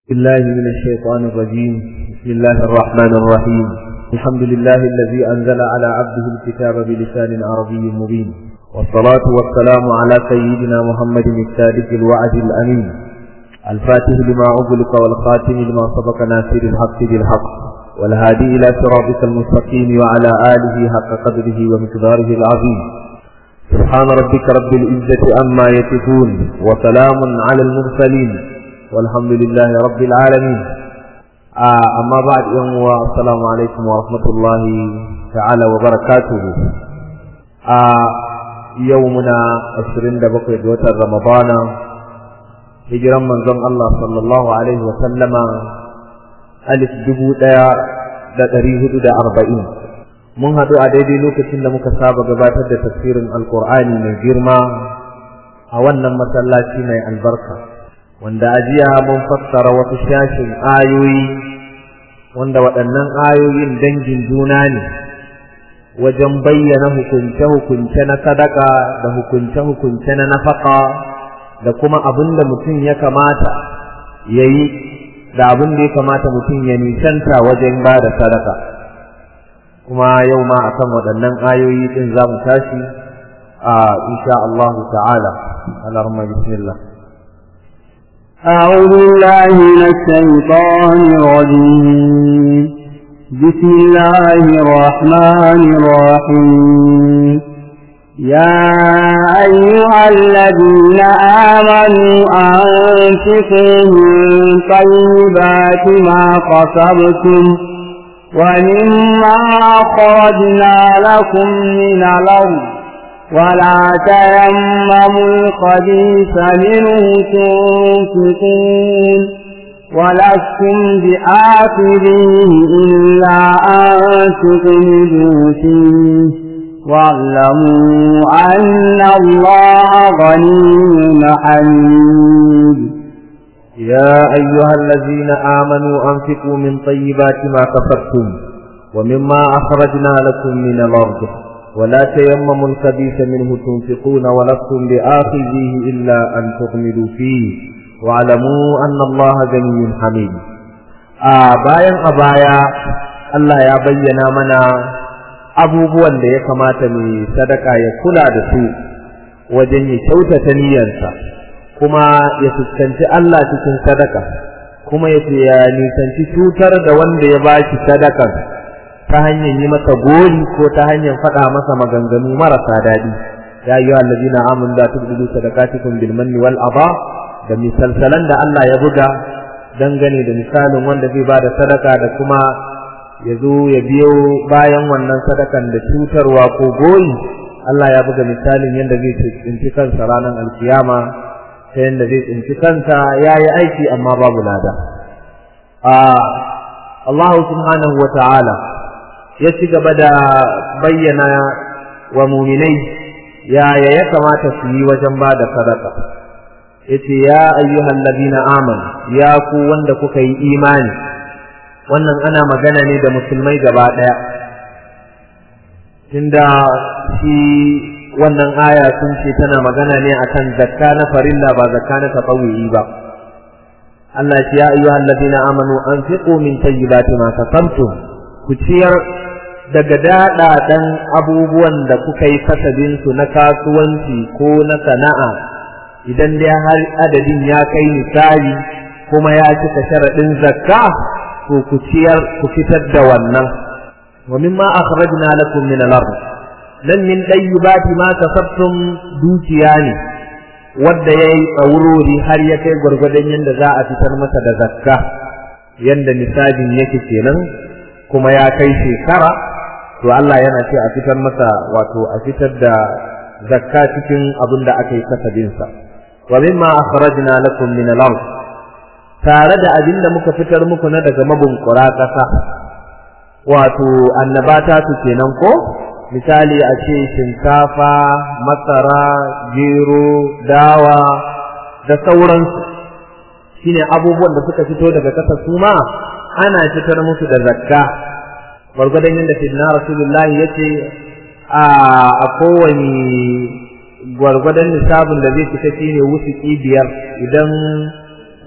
بالله من الشيطان الرجيم بسم الله الرحمن الرحيم الحمد لله الذي أنزل على عبده الكتاب بلسان عربي مبين والصلاة والسلام على سيدنا محمد الصادق الوعد الأمين الفاتح لما أغلق والخاتم لما سبق ناصر الحق بالحق والهادي إلى صراطك المستقيم وعلى آله حق قدره ومقداره العظيم سبحان ربك رب العزة أما يصفون وسلام على المرسلين والحمد لله رب العالمين آه أما بعد يوم السلام عليكم ورحمة الله تعالى وبركاته آه يومنا عشرين دبقى جوة رمضان hijiran manzon Allah sallallahu alaihi wa sallama alif dubu ɗaya da ɗari hudu da arba'in mun haɗu a daidai lokacin da muka saba gabatar da tafsirin alkur'ani mai girma a wannan masallaci mai albarka wanda a jiya mun fassara wasu shashin ayoyi wanda waɗannan ayoyin dangin juna ne wajen bayyana hukunce-hukunce na sadaka da hukunce-hukunce na nafaka da kuma abin da mutum ya kamata ya yi da abin da ya kamata mutum ya nisanta wajen ba da sadaka kuma yau ma akan waɗannan ayoyi ɗin za mu tashi a insha Allah ta'ala alarma bismillah أعوذ بالله من الشيطان الرجيم بسم الله الرحمن الرحيم يا أيها الذين آمنوا أنفقوا من طيبات ما قصبتم ومما أخرجنا لكم من الأرض ولا تيمموا الخبيث منه تنفقون ولستم بآخذيه إلا أن تغمدوا فيه واعلموا أن الله غني حميد يا أيها الذين آمنوا أنفقوا من طيبات ما كسبتم ومما أخرجنا لكم من الأرض ولا تيمموا الخبيث منه تنفقون ولستم بآخذيه إلا أن تغمدوا فيه واعلموا أن الله غني حميد آه باين أبايا الله يا بينا منا abubuwan da ya kamata mai sadaka ya kula da su wajen ya kyautata niyyarsa kuma ya fuskanci Allah cikin sadaka kuma ya ya nisanci cutar da wanda ya ba shi sadakar ta hanyar yi masa gori ko ta hanyar faɗa masa maganganu marasa daɗi ya yi wa allazina amun da tubdu sadaqatikum bil manni wal aba da misalsalan da Allah ya buga dangane da misalin wanda zai ba da sadaka da kuma ya zo ya biyo bayan wannan sadakan da cutarwa ko goyi Allah ya buga misalin yadda zai tsinci kansa ranar alkiyama ta yadda zai tsinci kansa ya yi aiki amma babu lada. Allah subhanahu wa ta'ala ya ci gaba da bayyana wa muminai yaya ya kamata su yi wajen ba da sadaka. yace ya ayyuhal ladina amanu ya ku wanda kuka yi imani wannan ana magana ne da musulmai gaba ɗaya tunda shi wannan aya sun ce tana magana ne akan zakka na farilla ba zakka na tatawuyi ba Allah ya ayyuha alladhina amanu anfiqu min tayyibati ma kasabtum ku ciyar daga daɗaɗan abubuwan da kuka yi kasabin su na kasuwanci ko na sana'a idan dai har adadin ya kai misali kuma ya cika sharaɗin zakka to ku ciyar ku fitar da wannan wa mimma akhrajna lakum min al-ard nan min dayyibati ma kasabtum dukiya ne wanda yayi tsaurori har ya kai gurgurdan yanda za a fitar masa da zakka yanda nisabin yake kenan kuma ya kai shekara to Allah yana ce a fitar masa wato a fitar da zakka cikin abin da aka yi kasabin sa wa mimma akhrajna lakum min al-ard tare da abin da muka fitar muku na daga mabunkura ƙasa wato annabata su kenan ko misali a ce shinkafa masara gero dawa da sauransu shine abubuwan da suka fito daga ƙasa su ma ana fitar musu da zakka gwargwadon yadda sayyidina rasulullahi ya ce a kowane gwargwadon nisabin da zai fita shine wusuki biyar idan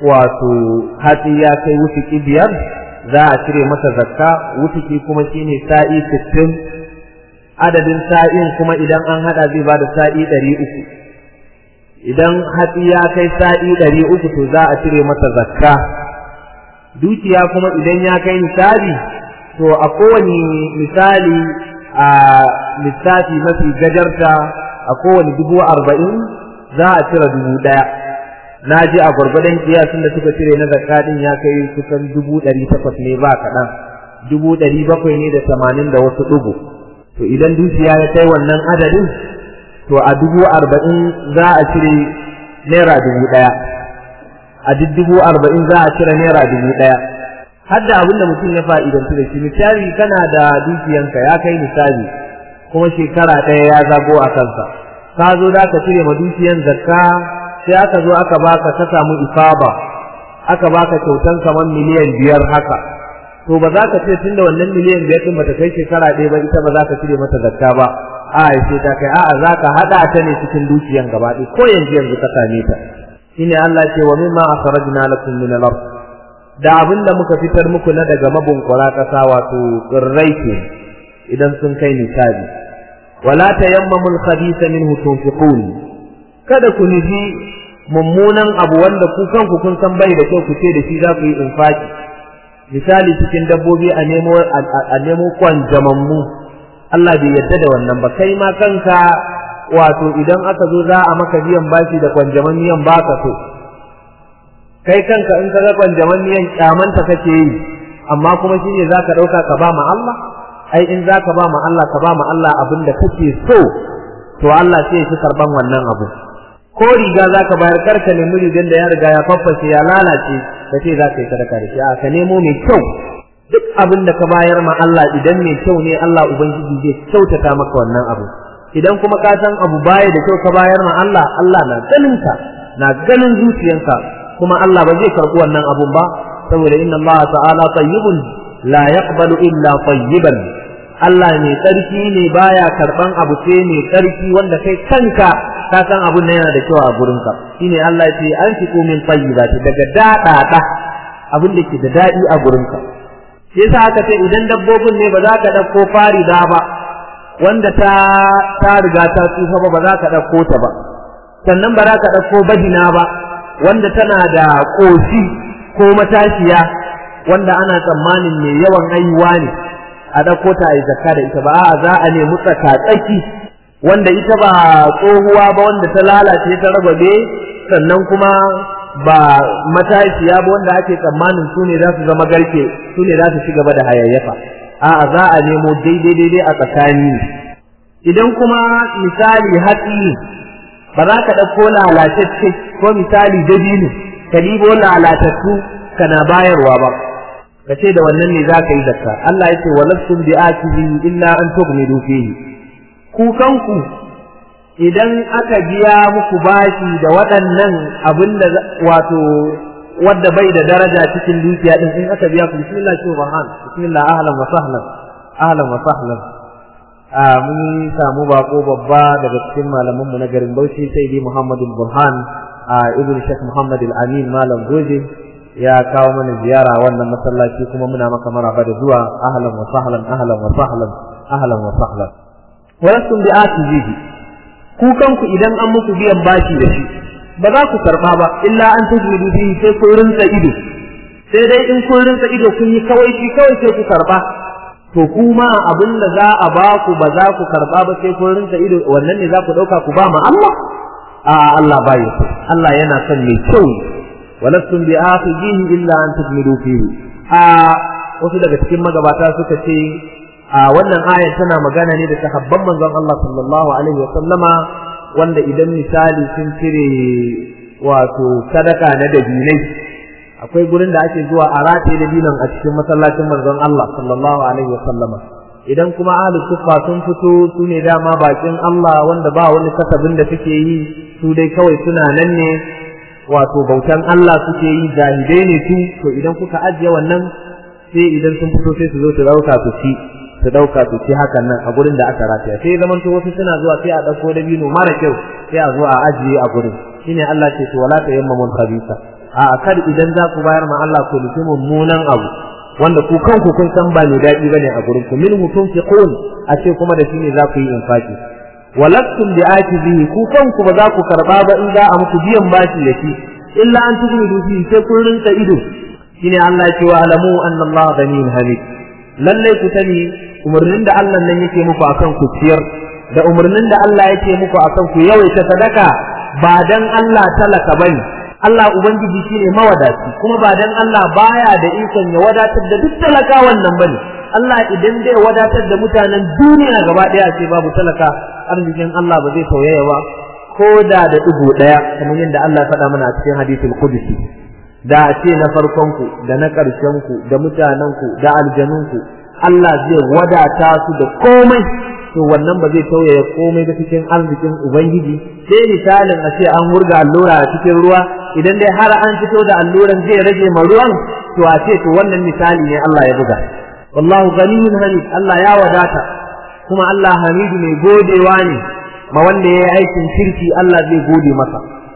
wato hatsi ya kai wutuki biyar za a cire masa zakka wutuki kuma shine sa'i sittin adadin sa'in kuma idan an hada zai bada sa'i ɗari uku idan hatsi ya kai sa'i ɗari uku to za a cire masa zakka dukiya kuma idan ya kai misali to a kowane misali a lissafi mafi gajarta a kowane dubu arba'in za a cire dubu ɗaya na ji a gwargwadon kiyasin da suka cire na zakka din ya kai kusan dubu ɗari takwas ne ba kaɗan dubu ɗari bakwai ne da tamanin da wasu ɗugu to idan dukiya ya kai wannan adadin to a dubu arba'in za a cire naira dubu ɗaya a duk dubu arba'in za a cire naira dubu ɗaya har da abin da mutum ya fa'idantu da shi misali kana da dukiyanka ya kai misali kuma shekara ɗaya ya zago a kansa ka zo za ka cire ma dukiyan zakka sai aka zo aka baka ka samu ifaba aka baka kyautan kamar miliyan biyar haka to ba za ka ce tun da wannan miliyan biyar din bata kai shekara ɗaya ba ita ba za ka cire mata zakka ba a sai ta kai a'a za ka haɗa ta ne cikin dukiyan gaba ɗaya ko yanzu yanzu ka same ta shine Allah ce wa mimma akhrajna lakum min al-ard da abin da muka fitar muku na daga mabunkura ƙasa wato tsirrai ke idan sun kai nisabi wala tayammamu al-khabitha minhu tunfiqun kada ku nufi mummunan abu wanda ku kanku kun san bai da kyau ku ce da shi za ku yi infaki misali cikin dabbobi a nemo a nemo kwanjamammu Allah bai yarda da wannan ba kai ma kanka wato idan aka zo za a maka biyan bashi da kwanjaman miyan baka so kai kanka in ka ga kwanjaman miyan kyamanta kake yi amma kuma shine zaka dauka ka ba ma Allah ai in zaka ba ma Allah ka ba ma Allah abin da kake so to Allah sai ya fi karban wannan abu ko riga zaka bayar karka nemi rigan da ya riga ya faffashe ya lalace ka ce za ka yi sadaka da shi a ka nemo mai kyau duk abin da ka bayar ma Allah idan mai kyau ne Allah ubangiji zai kyautata maka wannan abu idan kuma ka san abu baya da kyau ka bayar ma Allah Allah na ganin ka na ganin zuciyanka kuma Allah ba zai karɓi wannan abun ba saboda inna Allah ta'ala tayyibun la yaqbalu illa tayyiban Allah mai tsarki ne baya karban abu sai mai tsarki wanda kai kanka ka san abun nan yana da kyau a gurinka shine Allah ya ce an fi min tayyibati daga dadada abin da ke da dadi a gurinka sai sa aka ce idan dabbobin ne ba za ka dauko farida ba wanda ta ta riga ta tsufa ba ba za ka dauko ta ba sannan ba za ka dauko badina ba wanda tana da koshi ko matashiya wanda ana tsammanin mai yawan haihuwa ne a ɗauko ta a yi zakka da ita ba a za a nemi tsaka-tsaki wanda ita ba tsohuwa ba wanda ta lalace ta rababe sannan kuma ba matashiya ba wanda ake tsammanin su ne za su zama garke su ne za su ci gaba da hayayyafa a'a za a nemo daidai daidai a tsakani idan kuma misali hatsi ba za ka ɗauko lalatacce ko misali dabino ka ɗibo lalatattu kana bayarwa ba ka ce da wannan ne za ka yi zakka Allah ya ce wa lastum bi akizi illa an tughmidu fihi ku kanku idan aka biya muku bashi da waɗannan abin da wato wadda bai da daraja cikin dukiya din in aka biya ku bismillah subhan bismillah ahlan wa sahlan ahlan wa sahlan a mun samu bako babba daga cikin malaman mu na garin Bauchi sai dai Muhammadu Burhan a ibn Sheikh Muhammad Al-Amin malam Goje ya kawo mana ziyara wannan masallaci kuma muna maka maraba da zuwa ahlan wa sahlan ahlan wa sahlan ahlan wa sahlan walastum bi atijihi ku kanku idan an muku biyan bashi da shi ba za ku karba ba illa an tajmidu fihi sai ku rinsa ido sai dai in kun rinsa ido kun yi kawai shi kawai sai ku karba to kuma abin da za a ba ku ba za ku karba ba sai kun rinsa ido wannan ne za ku dauka ku ba ma Allah a Allah ba ya Allah yana son mai kyau walastum bi akhijihi illa an tajmidu fihi a wasu daga cikin magabata suka ce a wannan ayar tana magana ne da sahabban manzon Allah sallallahu alaihi wa sallama wanda idan misali sun cire wato sadaka na dabinai akwai gurin da ake zuwa a rataye dabinan a cikin masallacin manzon Allah sallallahu alaihi wa sallama idan kuma ahli sufa sun fito su ne dama bakin Allah wanda ba wani kasabin da suke yi su dai kawai suna nan ne wato bautan Allah suke yi jahilai ne su to idan kuka ajiye wannan sai idan sun fito sai su zo su dauka su ci su dauka su ci hakan nan a gurin da aka rataya sai zaman to wasu suna zuwa sai a dauko dabino mara kyau sai a zo a ajiye a gurin shine Allah ce to wala tayammamul khabisa a kar idan za ku bayar ma Allah ku nufi mummunan abu wanda ku kanku kun san ba mai daɗi bane a gurin ku min mutum fiqun a ce kuma da shi ne za ku yi infaki walastum bi atibihi ku kanku ba za ku karba ba in za a muku biyan bashi da shi illa an tughmidu fi sai kun rinka ido shine Allah ya ce wa alamu anna Allah ghaniyyun hamid lalle ku sani umarnin da Allah nan yake muku akan ku ciyar da umarnin da Allah yake muku akan ku yawaita sadaka ba dan Allah talaka bane Allah ubangiji shine mawadaci kuma ba dan Allah baya da ikon ya wadatar da duk talaka wannan bane Allah idan zai wadatar da mutanen duniya gaba daya ce babu talaka arzikin Allah ba zai tauyaya ba ko da da digo daya kamar yadda Allah faɗa mana a cikin hadisul qudsi da a ce na farkon ku da na ƙarshen ku da mutanen ku da aljanun ku Allah zai wadata su da komai to wannan ba zai tauyaya komai da cikin arzikin ubangiji sai misalin a ce an wurga allura a cikin ruwa idan dai har an fito da alluran zai rage ma ruwan to a ce to wannan misali ne Allah ya buga wallahu ghaniyyun hamid Allah ya wadata kuma Allah hamidu mai godewa ne ma wanda ya yi aikin kirki Allah zai gode masa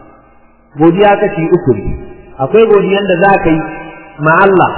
godiya kashi uku ne akwai godiyan da za ka yi ma Allah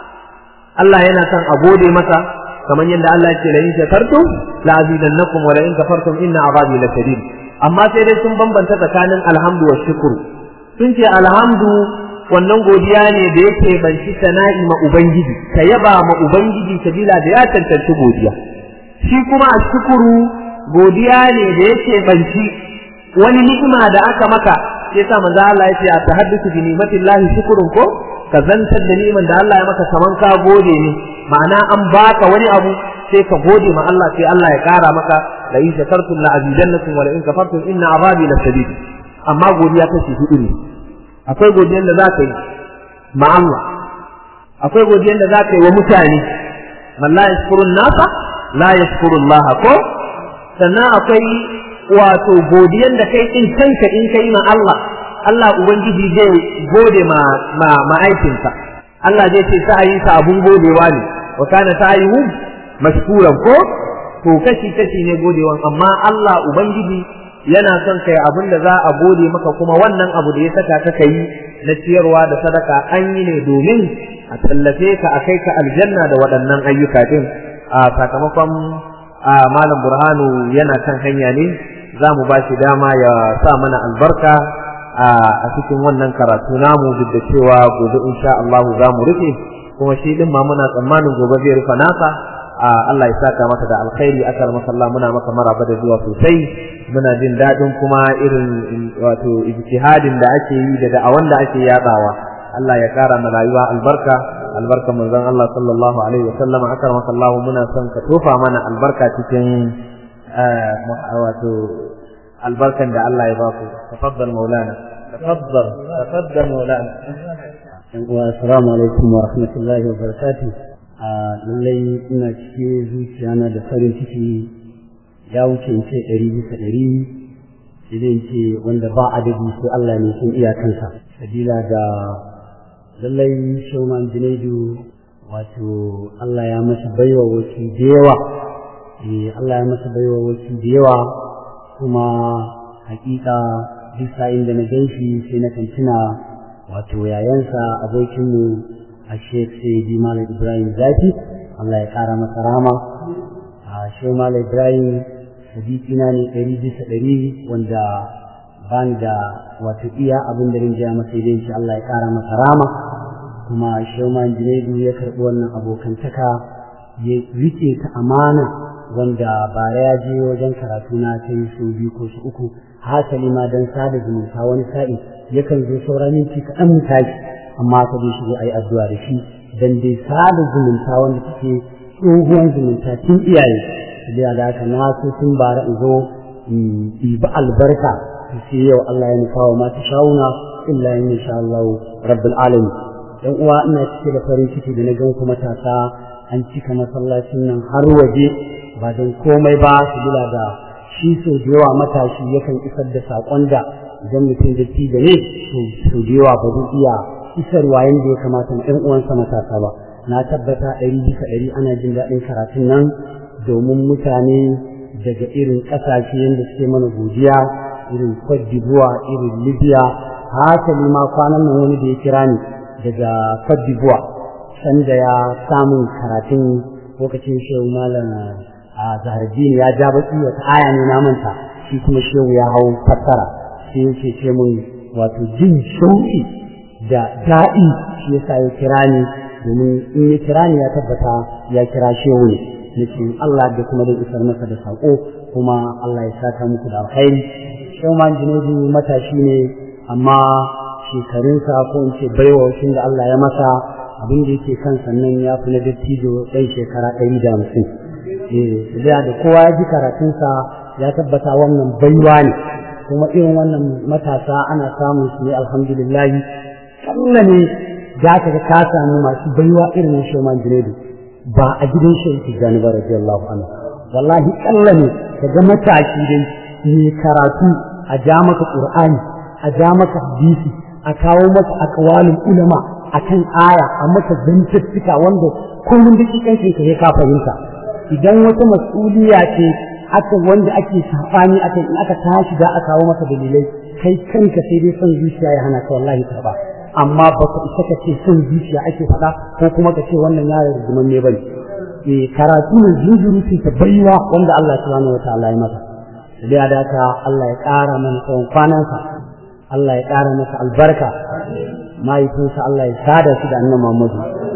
Allah yana son a gode masa kamar yadda Allah ya ce la in shakartum la azidannakum wa la in kafartum inna azabi lashadid amma sai dai sun bambanta tsakanin alhamdu wa shukru sun ce alhamdu wannan godiya ne da yake banci sana'i ma ubangiji ka yaba ma ubangiji sabila da ya tantance godiya shi kuma a shukuru godiya ne da yake banci wani ni'ima da aka maka sai sa manzo Allah ya ce a tahaddusu bi ni'matillahi shukurun ko ka zantar da ni'iman da Allah ya maka kaman ka gode ne ma'ana an baka wani abu sai ka gode ma Allah sai Allah ya kara maka la in shakartum la azidannakum wa la in kafartum inna azabi lasadid amma godiya kashi hudu ne akwai godiyar da zaka yi ma Allah akwai godiyar da zaka yi wa mutane man la yashkurun nasa la yashkurun Allah ko sannan akwai wato godiyar da kai in kanka in kai ma Allah Allah ubangiji zai gode ma ma ma'aikinsa Allah zai ce sa'ayinsa abun godewa ne wa kana sa'ayuhum mashkuran ko to kashi kashi ne godewan amma Allah ubangiji yana son kai abin da za a gode maka kuma wannan abu da ya saka ka kai na ciyarwa da sadaka an yi ne domin a tallafe ka a kai ka aljanna da waɗannan ayyuka din a sakamakon a malam burhanu yana kan hanya ne za mu ba shi dama ya sa mana albarka a cikin wannan karatu namu duk da cewa gobe insha Allah za mu rufe kuma shi din ma muna tsammanin gobe zai rufe nasa Allah ya saka maka da alkhairi akar masalla muna maka maraba da zuwa sosai muna jin daɗin kuma irin wato ijtihadin da ake yi da da'awan da ake yadawa Allah ya kara ma rayuwa albarka albarka manzon Allah sallallahu alaihi wa sallam akar masallahu muna son ka tofa mana albarka cikin wato albarkan da Allah ya baku tafaddal maulana tafaddal tafaddal maulana assalamu alaikum wa rahmatullahi wa barakatuh lallai ina cike zuciya na da farin ciki ya wuce in ce ɗari bisa ɗari idan ce wanda ba adadi sai Allah ne sun iyakansa sabila da lallai shauman junaidu wato Allah ya masa baiwa wasu da yawa Allah ya masa baiwa wasu da yawa kuma hakika duk sa'in da na gan shi sai na kan tuna wato yayansa abokinmu a Sheikh Sayyidi Malam Ibrahim Zafi Allah ya kara masa rama a Sheikh Malam Ibrahim sadiqina ne ɗari bisa ɗari wanda bani da wato iya abin da rinjaya masa idan shi Allah ya kara masa rama kuma Sheikh Malam Junaidu ya karɓi wannan abokantaka ya rike ta amana wanda bara ya je wajen karatu na ta yi su biyu ko su uku hasali ma don sada zumunta wani sa'i yakan zo saura minti kaɗan mu tashi amma ka dai shigo a yi addu'a da shi dan dai sada zumunta wanda take tsohuwan zumunta tun iyaye da da haka na so tun bara in zo in ɗiba albarka sai yau Allah ya nufa wa mata shawuna illa in sha Allah rabbul alamin dan uwa ina cike da farin ciki da na gan ku matasa an cika masallacin nan har waje ba don komai ba su bila da shi sau da yawa matashi yakan isar da saƙon da idan mutum da ci da ne sau da yawa ba zai iya isarwa yadda ya kamata na 'yan uwansa matasa ba na tabbata ɗari bisa ɗari ana jin daɗin karatun nan domin mutane daga irin ƙasashe yadda suke mana godiya irin Cote d'Ivoire irin Libya hasali ma kwanan nan wani da ya kira ni daga Cote d'Ivoire sanda ya samun karatun lokacin shehu malam a zahardini ya ja baki wata aya ne na manta shi kuma shehu ya hau fassara sai yake ce mun wato jin shauki da daɗi shi yasa ya kira ni domin in ya kira ni ya tabbata ya kira shehu ne nake Allah da kuma da isar masa da sako kuma Allah ya saka muku da alkhairi shehu man jinedu matashi ne amma shekarunsa ko in ce baiwa da Allah ya masa abin da yake kan sannan ya fi na dattijo ɗan shekara ɗari da hamsin da da kowa ya ji karatunsa ya tabbata wannan baiwa ne kuma irin wannan matasa ana samun su ne alhamdulillahi kalla ne za ka ga ka samu masu baiwa irin na shoman jinedu ba a gidan shi yake gani ba radiyallahu anhu wallahi kalla ne ka ga matashi dai mai karatu a ja maka qur'ani a ja maka hadisi a kawo maka akwalin ulama akan aya a maka zantuttuka wanda kullum da kikancin ka ka fahimta idan wata mas'uliya ce aka wanda ake sabani akan in aka tashi da aka kawo maka dalilai kai kanka sai dai son zuciya ya hana ka wallahi ba amma ba ka isa ka ce son zuciya ake faɗa ko kuma ka ce wannan yaron rigiman ne bane eh karatu ne zunzuru ta baiwa wanda Allah subhanahu wataala ya masa da da ka Allah ya ƙara mana tsawon kwanansa Allah ya ƙara masa albarka mahaifinsa Allah ya sada shi da annabi Muhammadu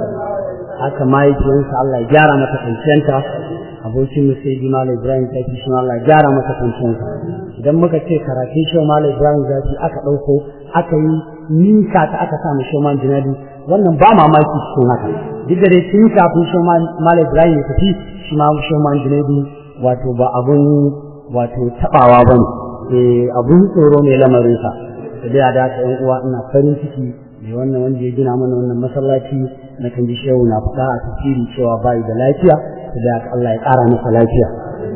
haka mahaifinsa Allah ya gyara mata kwanciyanta abokin mu sai Malam Ibrahim ta fi shi Allah ya gyara mata kwanciyanta idan muka ce karatun shi Malam Ibrahim zafi aka ɗauko aka yi ninka ta aka sa mu shi man jinadi wannan ba mamaki cikin haka duk da dai tun kafin shi Malam Ibrahim ya tafi shi ma shi man jinadi wato ba abun wato tabawa bane eh abun tsoro ne lamarinsa da da ta yan uwa ina farin ciki da wannan wanda ya gina mana wannan masallaci na kan ji shehu na faɗa a tafsiri cewa bai da lafiya da Allah ya ƙara masa lafiya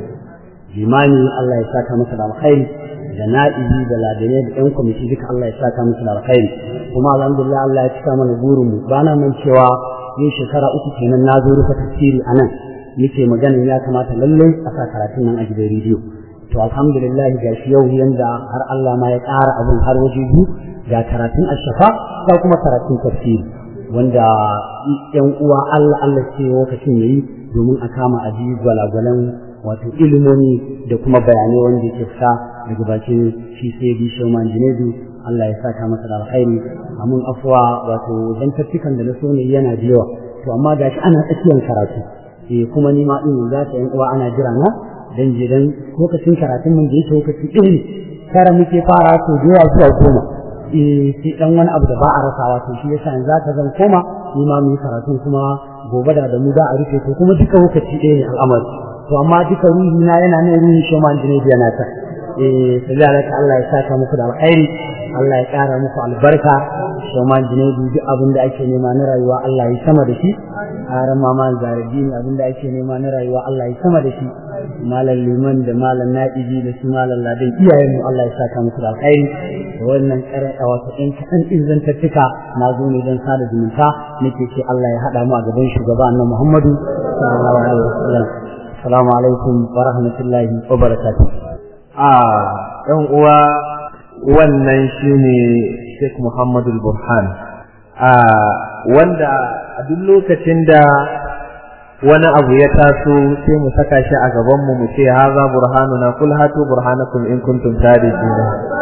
limani Allah ya saka masa da alkhairi da na'ibi da ladane da ɗan kwamiti duka Allah ya saka masa da alkhairi kuma alhamdulillah Allah ya cika mana burin mu ba na nan cewa yin shekara uku kenan na zo rufe tafsiri a nan nake maganin ya kamata lallai a sa karatun nan a gidan rediyo to alhamdulillah ga shi yau yanda har Allah ma ya ƙara abin har waje biyu ga karatun ashafa ga kuma karatun tafsiri wanda yan uwa Allah Allah ce lokacin yayi domin a kama aji gwalagwalan wato ilimomi da kuma bayanai wanda yake fita daga bakin shi sai bi shauman jinedu Allah ya saka masa da alkhairi amun afwa wato dan tattikan da na so ne yana da yawa to amma gashi ana tsakiyar karatu eh kuma ni ma din za ta yan uwa ana jira na dan je dan lokacin karatun mun da yake lokaci ɗaya ne kara muke fara to da yawa zuwa goma eh sai dan wani abu da ba a rasawa to shi yasa yanzu ka zan koma ni ma mu yi karatun kuma gobe da da mu da a rufe to kuma duka lokaci ɗaya ne al'amari to amma duka ruhi na yana nan ruhi shi ma jini yana ta eh sai da Allah ya saka muku da alkhairi Allah ya ƙara muku albarka shi ma jini duk abin da ake nema na rayuwa Allah ya sama da shi aran mama zaradini abin da ake nema na rayuwa Allah ya sama da shi malam liman da malam na'ibi da su malam ladan iyayen mu Allah ya saka musu da alkhairi da wannan karai a wasu ɗan kaɗan ɗin zantattuka na zo ne don sada zumunta nake ce Allah ya haɗa mu a gaban shugaba annabi Muhammadu sallallahu alaihi wasallam assalamu alaikum wa rahmatullahi wa barakatuh a ɗan uwa wannan shine Sheikh Muhammadu Burhan a wanda a duk lokacin da wani abu ya taso sai mu saka shi a gaban mu mu ce haza burhanuna kul hatu burhanakum in kuntum sadiqina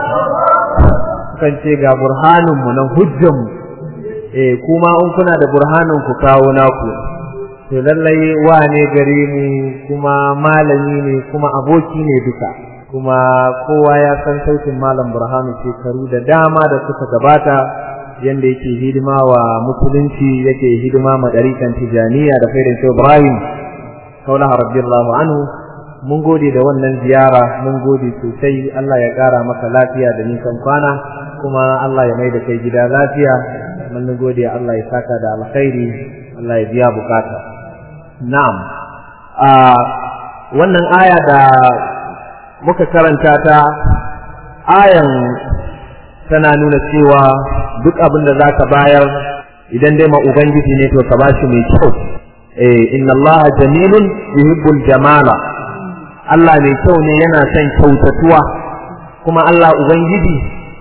kan ce ga burhanun mu nan hujjan mu eh kuma in kuna da burhanin ku kawo naku to lallai wane gare mu kuma malami ne kuma aboki ne duka kuma kowa ya san sautin malam burhanu shekaru da dama da suka gabata yanda yake hidima wa musulunci yake hidima ma dariƙan tijaniya da faidan shi Ibrahim kaula radiyallahu anhu mun gode da wannan ziyara mun gode sosai Allah ya ƙara maka lafiya da nisan kwana kuma Allah ya mai da kai gida lafiya mun gode Allah ya saka da alkhairi Allah ya biya bukata na'am a wannan aya da muka karanta ta ayan tana nuna cewa duk abin da za ka bayar idan dai ma Ubangiji ne to ka ba shi mai kyau. Eh, inna Allah jamilun yuhibbul jamala. Allah mai kyau ne yana son kyautatuwa, kuma Allah Ubangiji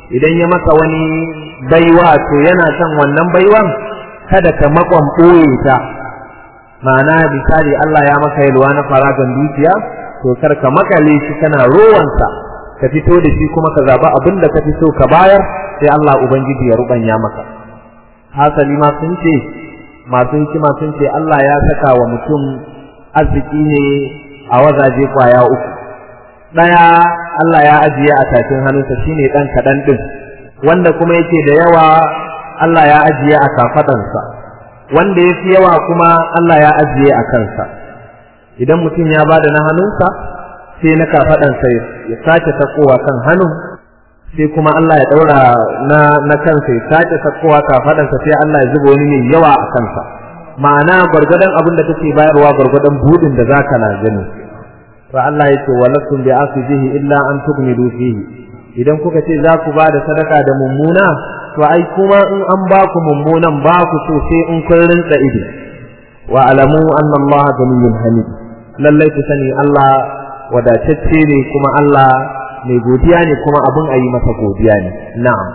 idan ya maka wani baiwa to yana son wannan baiwan kada ka makon ɓoye ta ma'ana misali Allah ya maka yalwa na faragan dukiya to kar ka makale shi kana rowansa ka fito da shi kuma ka zaba abin da ka fi so ka bayar sai Allah ubangiji ya rubanya maka hasali ma sun ce masu hikima sun ce Allah ya saka wa mutum arziki ne a wazaje kwaya uku ɗaya Allah ya ajiye a tafin hannunsa shine ɗan kaɗan ɗin wanda kuma yake da yawa Allah ya ajiye a kafaɗansa wanda ya fi yawa kuma Allah ya ajiye a kansa idan mutum ya bada na hannunsa sai na kafaɗansa ya sake sakowa kan hannun sai kuma Allah ya ɗaura na, na kansa ya sake sakowa kafaɗansa sai Allah ya zuba wani mai yawa a kansa ma'ana gwargwadon abin da kake bayarwa gwargwadon budin da zaka na gani to Allah ya ce walakum bi asibihi illa an tughmidu fihi idan kuka ce za ku ba da sadaka da mummuna to ai kuma in an ba ku mummunan ba ku so sai in kun rinsa ido wa alamu anna Allah ganiyyun hamid lallai ku sani Allah wadatacce ne kuma Allah mai godiya ne kuma abin a yi masa godiya ne na'am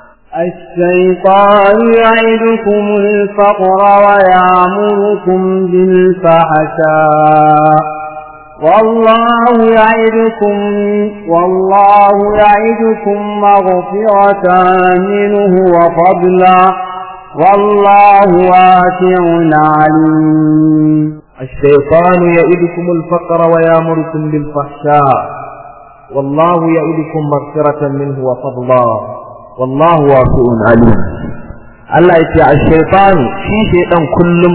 الشيطان يعدكم الفقر ويعمركم بالفحشاء والله يعدكم والله يعدكم مغفرة منه وفضلا والله واسع عليم الشيطان يعدكم الفقر ويامركم بالفحشاء والله يعدكم مغفرة منه وفضلا والله واسع عليم الله يتي الشيطان في شيطان كلهم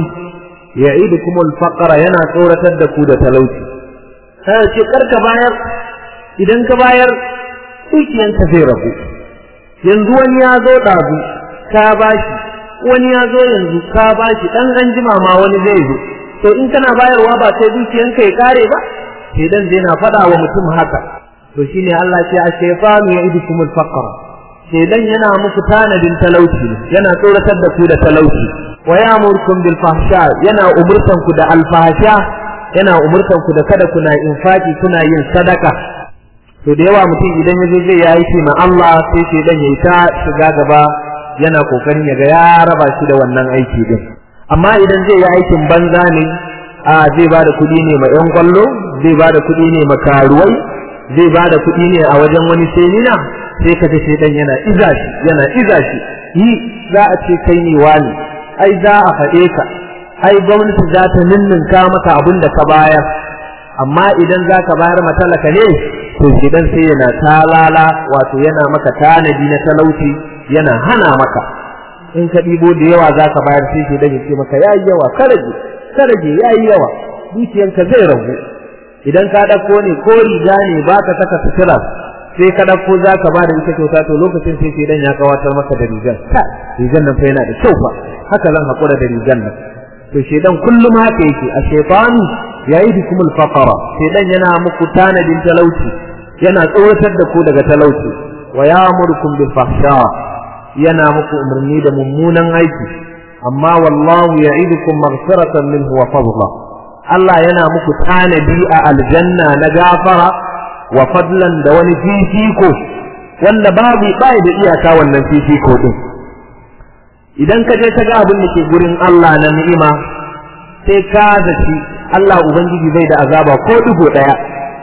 يعدكم الفقر yana tsoratar da ku da talauci sai ce karka bayar idan ka bayar dukiyanka zai rabu yanzu wani ya zo ɗazu ka bashi wani ya zo yanzu ka bashi ɗan an jima ma wani zai zo to in kana bayarwa ba sai dukiyanka ya kare ba sai dan zai na faɗa wa mutum haka to shine Allah ce a shaytanu ya idukum al-faqra shedan yana muku tanadin talauci yana tsoratar da ku da talauci wa ya'murukum bil fahsha yana umurtan ku da alfahsha yana umurtan ku da kada kuna infaki kuna yin sadaka to da yawa mutum idan ya zo zai yi aiki ma Allah sai shedan ya ta shiga gaba yana kokarin ya ga ya raba shi da wannan aiki din amma idan zai yi aikin banza ne a zai ba da kuɗi ne ma 'yan kwallo zai ba da kuɗi ne ma karuwai zai ba da kuɗi ne a wajen wani semina sai ka ce dan yana iza shi yana iza shi yi za a ce kai ne wani ai za a faɗe ka ai gwamnati za ta ninninka maka abin da ka bayar amma idan za ka bayar matalaka ne to gidan sai yana talala wato yana maka tanadi na talauci yana hana maka in ka ɗibo da yawa za ka bayar sai shi ya ce maka yayi yawa karaje karaje yayi yawa dukiyanka zai ragu idan ka ɗauko ne ko riga ne ba ka saka sutura sai ka ɗauko za ka ba da ita kyauta to lokacin sai shedan ya kawatar maka da rigan rigan nan fa yana da kyau fa haka zan haƙura da rigan nan to shedan kullum haka yake a shaytanu ya'idukum al-faqara shedan yana muku tanadin talauci yana tsoratar da ku daga talauci wa ya'murukum bil fahsha yana muku umarni da mummunan aiki amma wallahu ya'idukum maghfiratan minhu wa fadla Allah yana muku tanadi a aljanna na gafara wa fadlan da wani fifiko wanda babu bai da iyaka wannan fifiko din idan ka je ka ga abin da ke gurin Allah na ni'ima sai ka zaci Allah ubangiji bai da azaba ko digo daya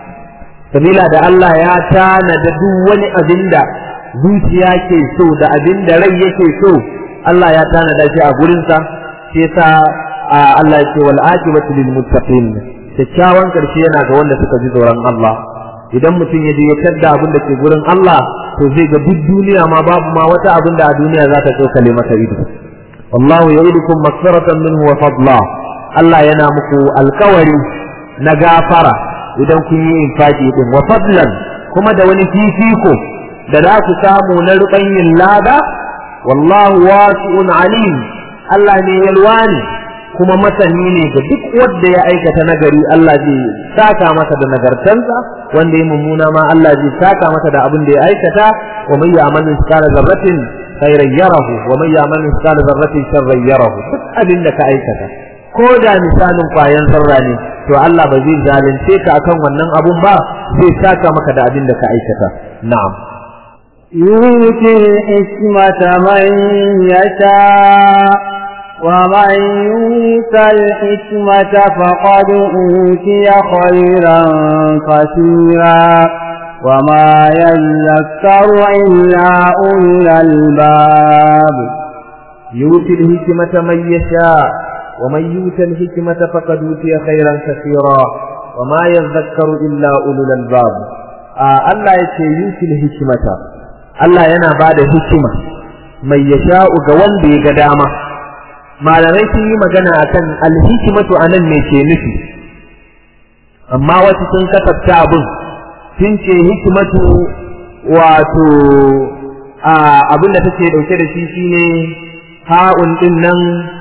sabila da Allah ya tanada duk wani abin da zuciya ke so da abin da rai yake so Allah ya tanada shi a gurinsa sai sa Allah ya ce wal aqibatu lil muttaqin kyakkyawan karshe yana ga wanda suka ji tsoron Allah idan mutum ya je ya tadda abin da ke gurin Allah to zai ga duk duniya ma babu ma wata abin da a duniya za ta tsokale masa ido wallahu ya'idukum maghfiratan minhu wa fadla Allah yana muku alkawari na gafara idan kun yi infaki din wa fadlan kuma da wani fifiko da za ku samu na rubanyin lada wallahu wasi'un alim Allah ne yalwani kuma masani ne ga duk wanda ya aikata nagari Allah zai saka masa da nagartansa wanda ya mummuna ma Allah zai saka masa da abin da ya aikata wa man ya'mal mithqala dharratin khairan yarahu wa man ya'mal mithqala dharratin sharran yarahu duk abin da ka aikata ko da misalin kwayan sarra ne to Allah ba zai zalunce ka akan wannan abun ba zai saka maka da abin da ka aikata na'am يؤتي الحكمة من يشاء ومن يؤت الحكمة فقد أوتي خيرا كثيرا وما يذكر إلا أولو الألباب يؤتي الحكمة من يشاء ومن يؤت الحكمة فقد أوتي خيرا كثيرا وما يذكر إلا أولو الألباب آه الله يتي يؤتي الحكمة الله ينا بعد حكمة من يشاء قوان بي قدامة malamai sun yi magana akan alhikimatu anan me ke nufi amma wasu sun kasafta abin sun ce hikimatu wato abin da take dauke da shi shine ha'un din nan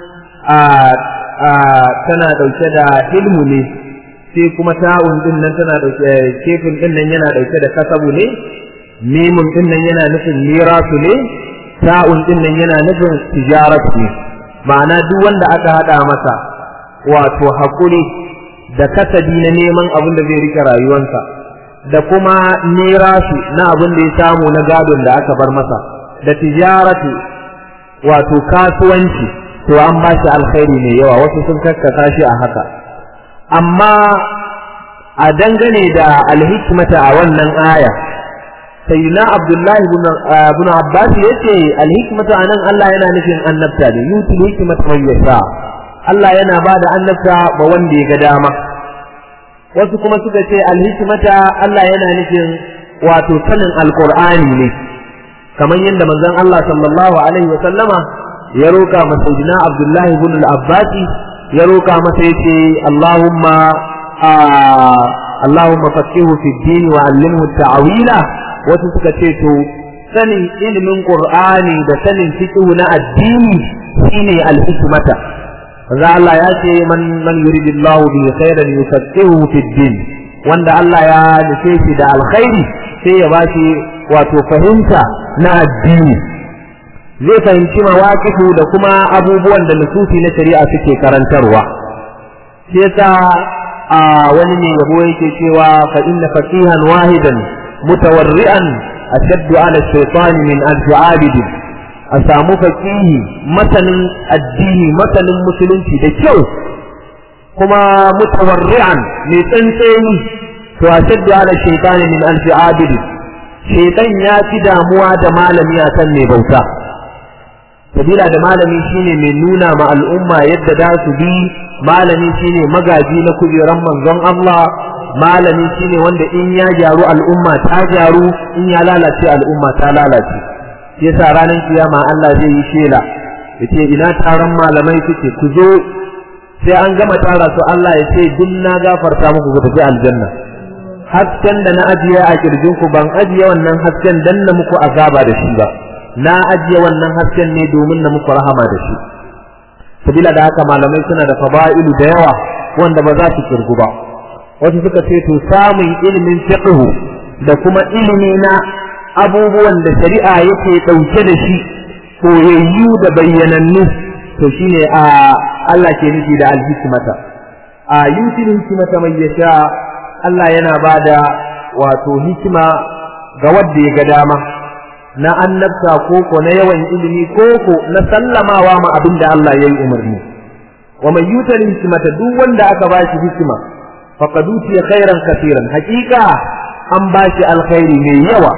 tana dauke da ilmu ne sai kuma ta'un din nan tana dauke kefin din nan yana dauke da kasabu ne mimun din nan yana nufin mirasu ne ta'un din nan yana nufin tijaratu ne ma'ana duk wanda aka hada masa wato hakuri da kasabi na neman abin da zai rike rayuwarsa da kuma nerasu na abin da ya samu na gadon da aka bar masa da tijaratu wato kasuwanci to an ba shi alkhairi mai yawa wasu sun kakkasa shi a haka amma a dangane da alhikmata a wannan aya sayyidina abdullahi ibn abbas yace alhikmata anan Allah yana nufin annabta ne yuti hikmata man yasha Allah yana ba da annabta ba wanda ya ga dama wasu kuma suka ce alhikmata Allah yana nufin wato sanin alqur'ani ne kamar yadda manzon Allah sallallahu alaihi wa sallama ya roka masa sayyidina abdullahi ibn al-abbas ya roka masa yace Allahumma Allahumma faqihu fi din wa allimhu ta'wila wasu suka ce to sanin ilimin qur'ani da sanin fiqh na addini shine al-hikmata manzo Allah ya ce man man yuridillahu bi khairan yufaqihu fi din wanda Allah ya nufe shi da alkhairi sai ya bashi wato fahimta na addini zai fahimci mawaqifu da kuma abubuwan da nususi na shari'a suke karantarwa sai yasa a wani ne yabo yake cewa fa inna faqihan wahidan mutawarri'an ashaddu ala shaytan min alf abid a samu faqihi masanin addini masanin musulunci da kyau kuma mutawarri'an mai tsantseni to ashaddu ala shaytan min alf abid shaytan ya fi damuwa da malami akan mai bauta sabila da malami shine mai nuna ma al'umma yadda za su bi malami shine magaji na kujeran manzon Allah malami shine wanda in ya gyaru al'umma ta gyaru in ya lalace al'umma ta lalace yasa ranar kiyama Allah zai yi shela yace ina taron malamai suke ku zo sai an gama tara su Allah ya ce duk na gafarta muku ku tafi aljanna hasken da na ajiye a kirjin ku ban ajiye wannan hasken dan na muku azaba da shi ba na ajiye wannan hasken ne domin na muku rahama da shi sabila da haka malamai suna da fada'ilu da yawa wanda ba za su kirgu ba wasu suka ce to samun ilimin fiqh da kuma ilimi na abubuwan da shari'a yake dauke da shi koyayyu da bayyanannu to shine a Allah ke nufi da alhikmata a yutil hikmata mai yasha Allah yana bada wato hikima ga wanda ya ga dama na annabta koko na yawan ilimi koko na sallamawa ma abin da Allah ya yi umarni wa mai yutal hikmata duk wanda aka ba shi hikima faqad utiya khairan kaseeran haqiqa an ba shi alkhairi mai yawa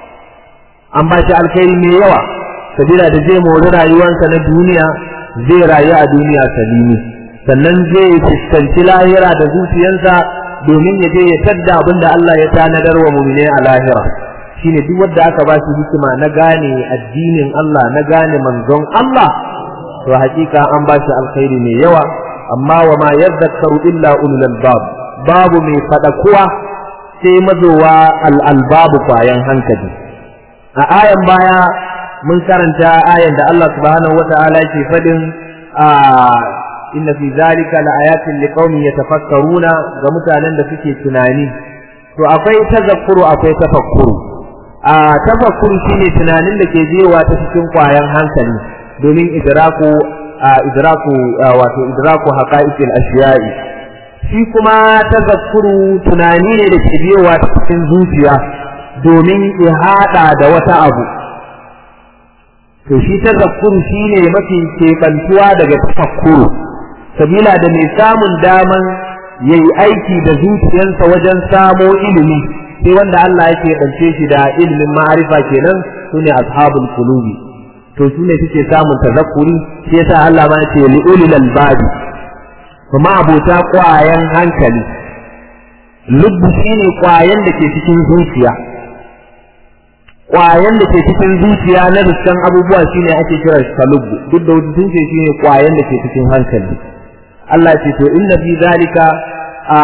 an ba shi alkhairi mai yawa sabila da zai mori rayuwarsa na duniya zai rayu a duniya salimi sannan zai fuskanci lahira da zuciyarsa domin ya je ya tadda abin da Allah ya tanadar wa mu'mine a lahira shine duk wanda aka ba shi hikima na gane addinin Allah na gane manzon Allah to hakika an ba shi alkhairi mai yawa amma wa ma yadhakkaru illa ulul albab babu mai fada kuwa sai mazowa al albabu kwayan hankali a ayan baya mun karanta ayan da Allah subhanahu wata'ala ke fadin a inna fi zalika laayatin liqaumin yatafakkaruna ga mutanen da suke tunani to akwai tazakkuru akwai tafakkuru a tafakkuru shine tunanin da ke jewa ta cikin kwayan hankali domin idraku idraku wato idraku haqa'iqil ashiya'i shi kuma tazakkuru tunani ne da ke jewa ta cikin zuciya domin ihada da wata abu to shi tazakkuru shine mafi keɓantuwa daga tafakkuru sabila da mai samun daman yayi aiki da zuciyarsa wajen samo ilimi sai wanda Allah yake ɗance shi da ilimin ma'arifa kenan sune ashabul qulubi to su ne suke samun tazakkuri shi yasa Allah ma ce li ulil albab kuma abota kwayan hankali lubbu shine kwayan da ke cikin zuciya kwayan da ke cikin zuciya na dukkan abubuwa shine ake kira shi lubbu duk da wasu sun ce shine kwayan da ke cikin hankali Allah ce to inna fi zalika a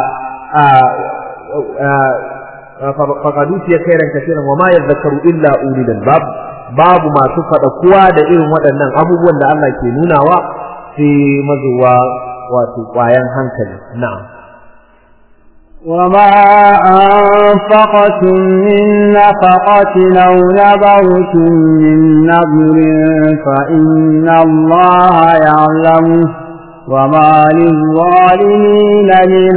a faqad utiya khairan kaseeran wa ma yadhakkaru illa ulil albab babu masu faɗa kuwa da irin waɗannan abubuwan da Allah ke nunawa sai mazuwa wato ƙwayan hankali na'am وما أنفقتم من نفقة أو نبرتم من نبر فإن الله يعلمه وما للظالمين من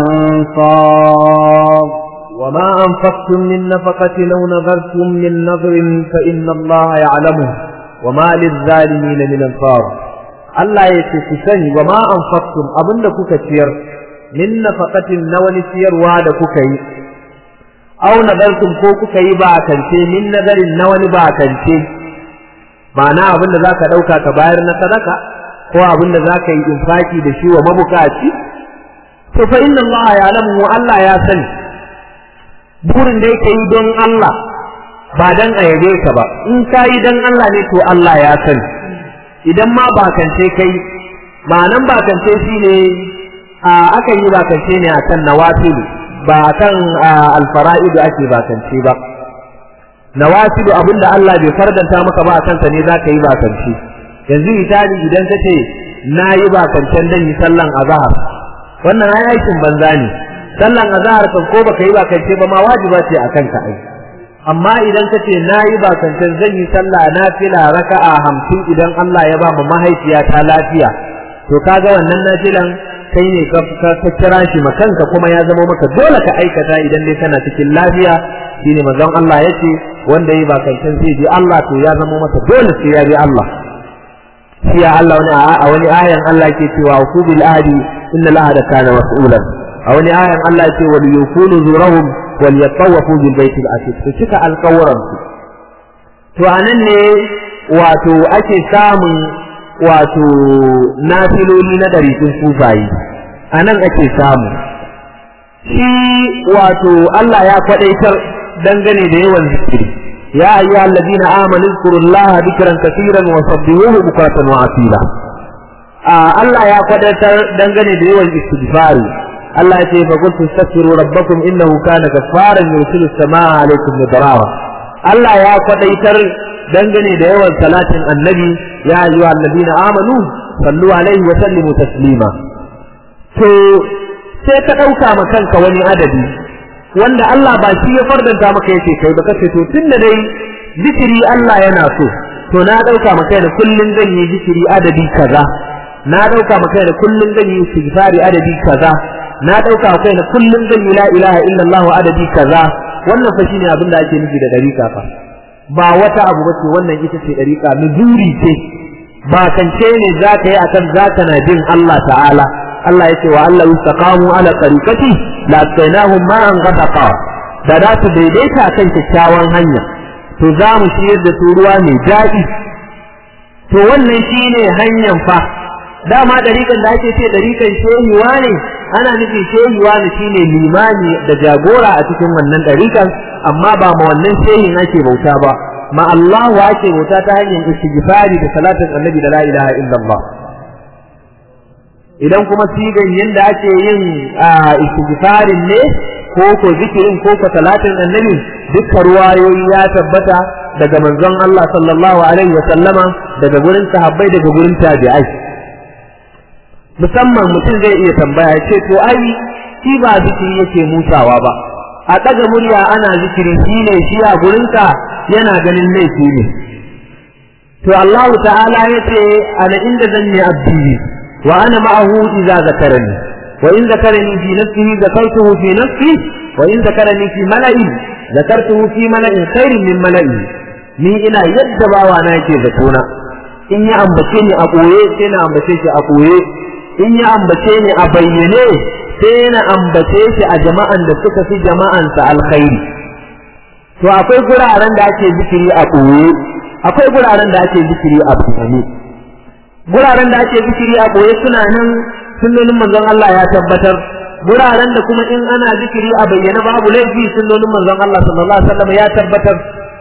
أنصار وما أنفقتم من نفقة أو نذرتم من نذر فإن الله يعلمه وما للظالمين من أنصار Allah ya ce ku sani wa ma anfaqtum abinda kuka ciyar min nafaqatin na wani ciyarwa da kuka yi aw nadartum ko kuka yi ba kance min nadarin na wani ba kance ma'ana abinda zaka dauka ka bayar na sadaka ko abinda zaka yi infaki da shi wa mabukaci to fa inna Allah ya'lamu Allah ya sani burin da yake yi don Allah ba dan a yabe ka ba in ka yi don Allah ne to Allah ya sani idan ma bakance kai ma'anan bakance shi ne a aka yi bakance ne akan nawafilu ba akan alfara'idu ake bakance ba nawafilu abinda Allah bai fardanta maka ba akan sa ne za ka yi bakance yanzu misali idan ka ce na yi bakancen dan yi sallan azhar wannan ai aikin banza ne sallan azhar kan ko baka yi bakance ba ma wajiba ce akan ka ai amma idan ka ce na yi bakancan zan yi sallah na fila raka'a hamsin idan Allah ya ba mu mahaifiya ta lafiya to kaga wannan nafilan kai ne ka kira shi makanka kuma ya zama maka dole ka aikata idan dai kana cikin lafiya shine manzon Allah yace wanda yi bakancan zai bi Allah to ya zama masa dole sai ya bi Allah shi ya Allah wani a wani ayan Allah yake cewa ku bil ahdi inna al-ahda kana mas'ulan a wani ayan Allah yake wal yufunu zurahum wal yatawafu bil baitil atiq to cika alƙawaran su to anan ne wato ake samun wato nafiloli na dariƙin sufayi anan ake samu shi wato Allah ya kwadaitar dangane da yawan zikiri ya ayyuha alladhina amanu zkurullaha dhikran kaseeran wa sabbihuhu bukratan wa asila Allah ya kwadaitar dangane da yawan istighfari Allah ya ce fa qultu astaghfiru rabbakum innahu kana ghaffaran yursilu as-samaa 'alaykum midrara Allah ya kwadaitar dangane da yawan salatin annabi ya ayyuha alladhina amanu sallu alaihi wa sallimu taslima to sai ka dauka ma kanka wani adadi wanda Allah ba shi ya fardanta maka yace kai ba kace to tunda dai zikiri Allah yana so to na dauka maka da kullun zan yi zikiri adadi kaza na dauka maka da kullun zan yi istighfari adadi kaza na dauka kai na kullun zan yi la ilaha illallah adadi kaza wannan fa shine abin da ake nufi da dariƙa fa ba wata abu bace wannan ita ce dariƙa nuzuri ce ba kance ne za ka yi akan za ka na bin Allah ta'ala Allah ya ce wa Allah yustaqamu ala tariqati la tsainahum ma'an ghadaqa da za su daidaita kan kyakkyawan hanya to za mu ciyar da su ruwa mai daɗi to wannan shine hanyar fa dama dariƙan da ake ce dariƙan shehiwa ne ana nufin shehiwa ne shine limani da jagora a cikin wannan dariƙan amma ba ma wannan shehin ake bauta ba ma Allah ake bauta ta hanyar istighfari da salatin annabi da la ilaha illallah idan kuma sigan yanda ake yin istighfarin ne ko ko zikirin ko ko salatin annabi dukkan ruwayoyi ya tabbata daga manzon Allah sallallahu alaihi wa sallama daga gurin sahabbai daga gurin tabi'ai musamman mutum zai iya tambaya ce to ai shi ba zikiri yake mutawa ba a ɗaga murya ana zikiri shi ne shi a gurinka yana ganin laifi ne to Allah ta'ala ya ce ana inda zan yi abdi wa ana ma'ahu idza zakarani wa in zakarani fi nafsihi zakartuhu fi nafsi wa in zakarani fi mala'i zakartuhu fi mala'in khairin min mala'i ni ina yadda bawa na yake zatona in ya ambace ni a ɓoye sai na ambace shi a ɓoye in ya ambace ni a bayyane sai na ambace shi a jama'an da suka fi jama'ansa alkhairi to akwai guraren da ake zikiri a ɓoye akwai guraren da ake zikiri a bayyane guraren da ake zikiri a ɓoye suna nan sunnonin manzon Allah ya tabbatar guraren da kuma in ana zikiri a bayyane babu laifi sunnonin manzon Allah sallallahu alaihi wasallam ya tabbatar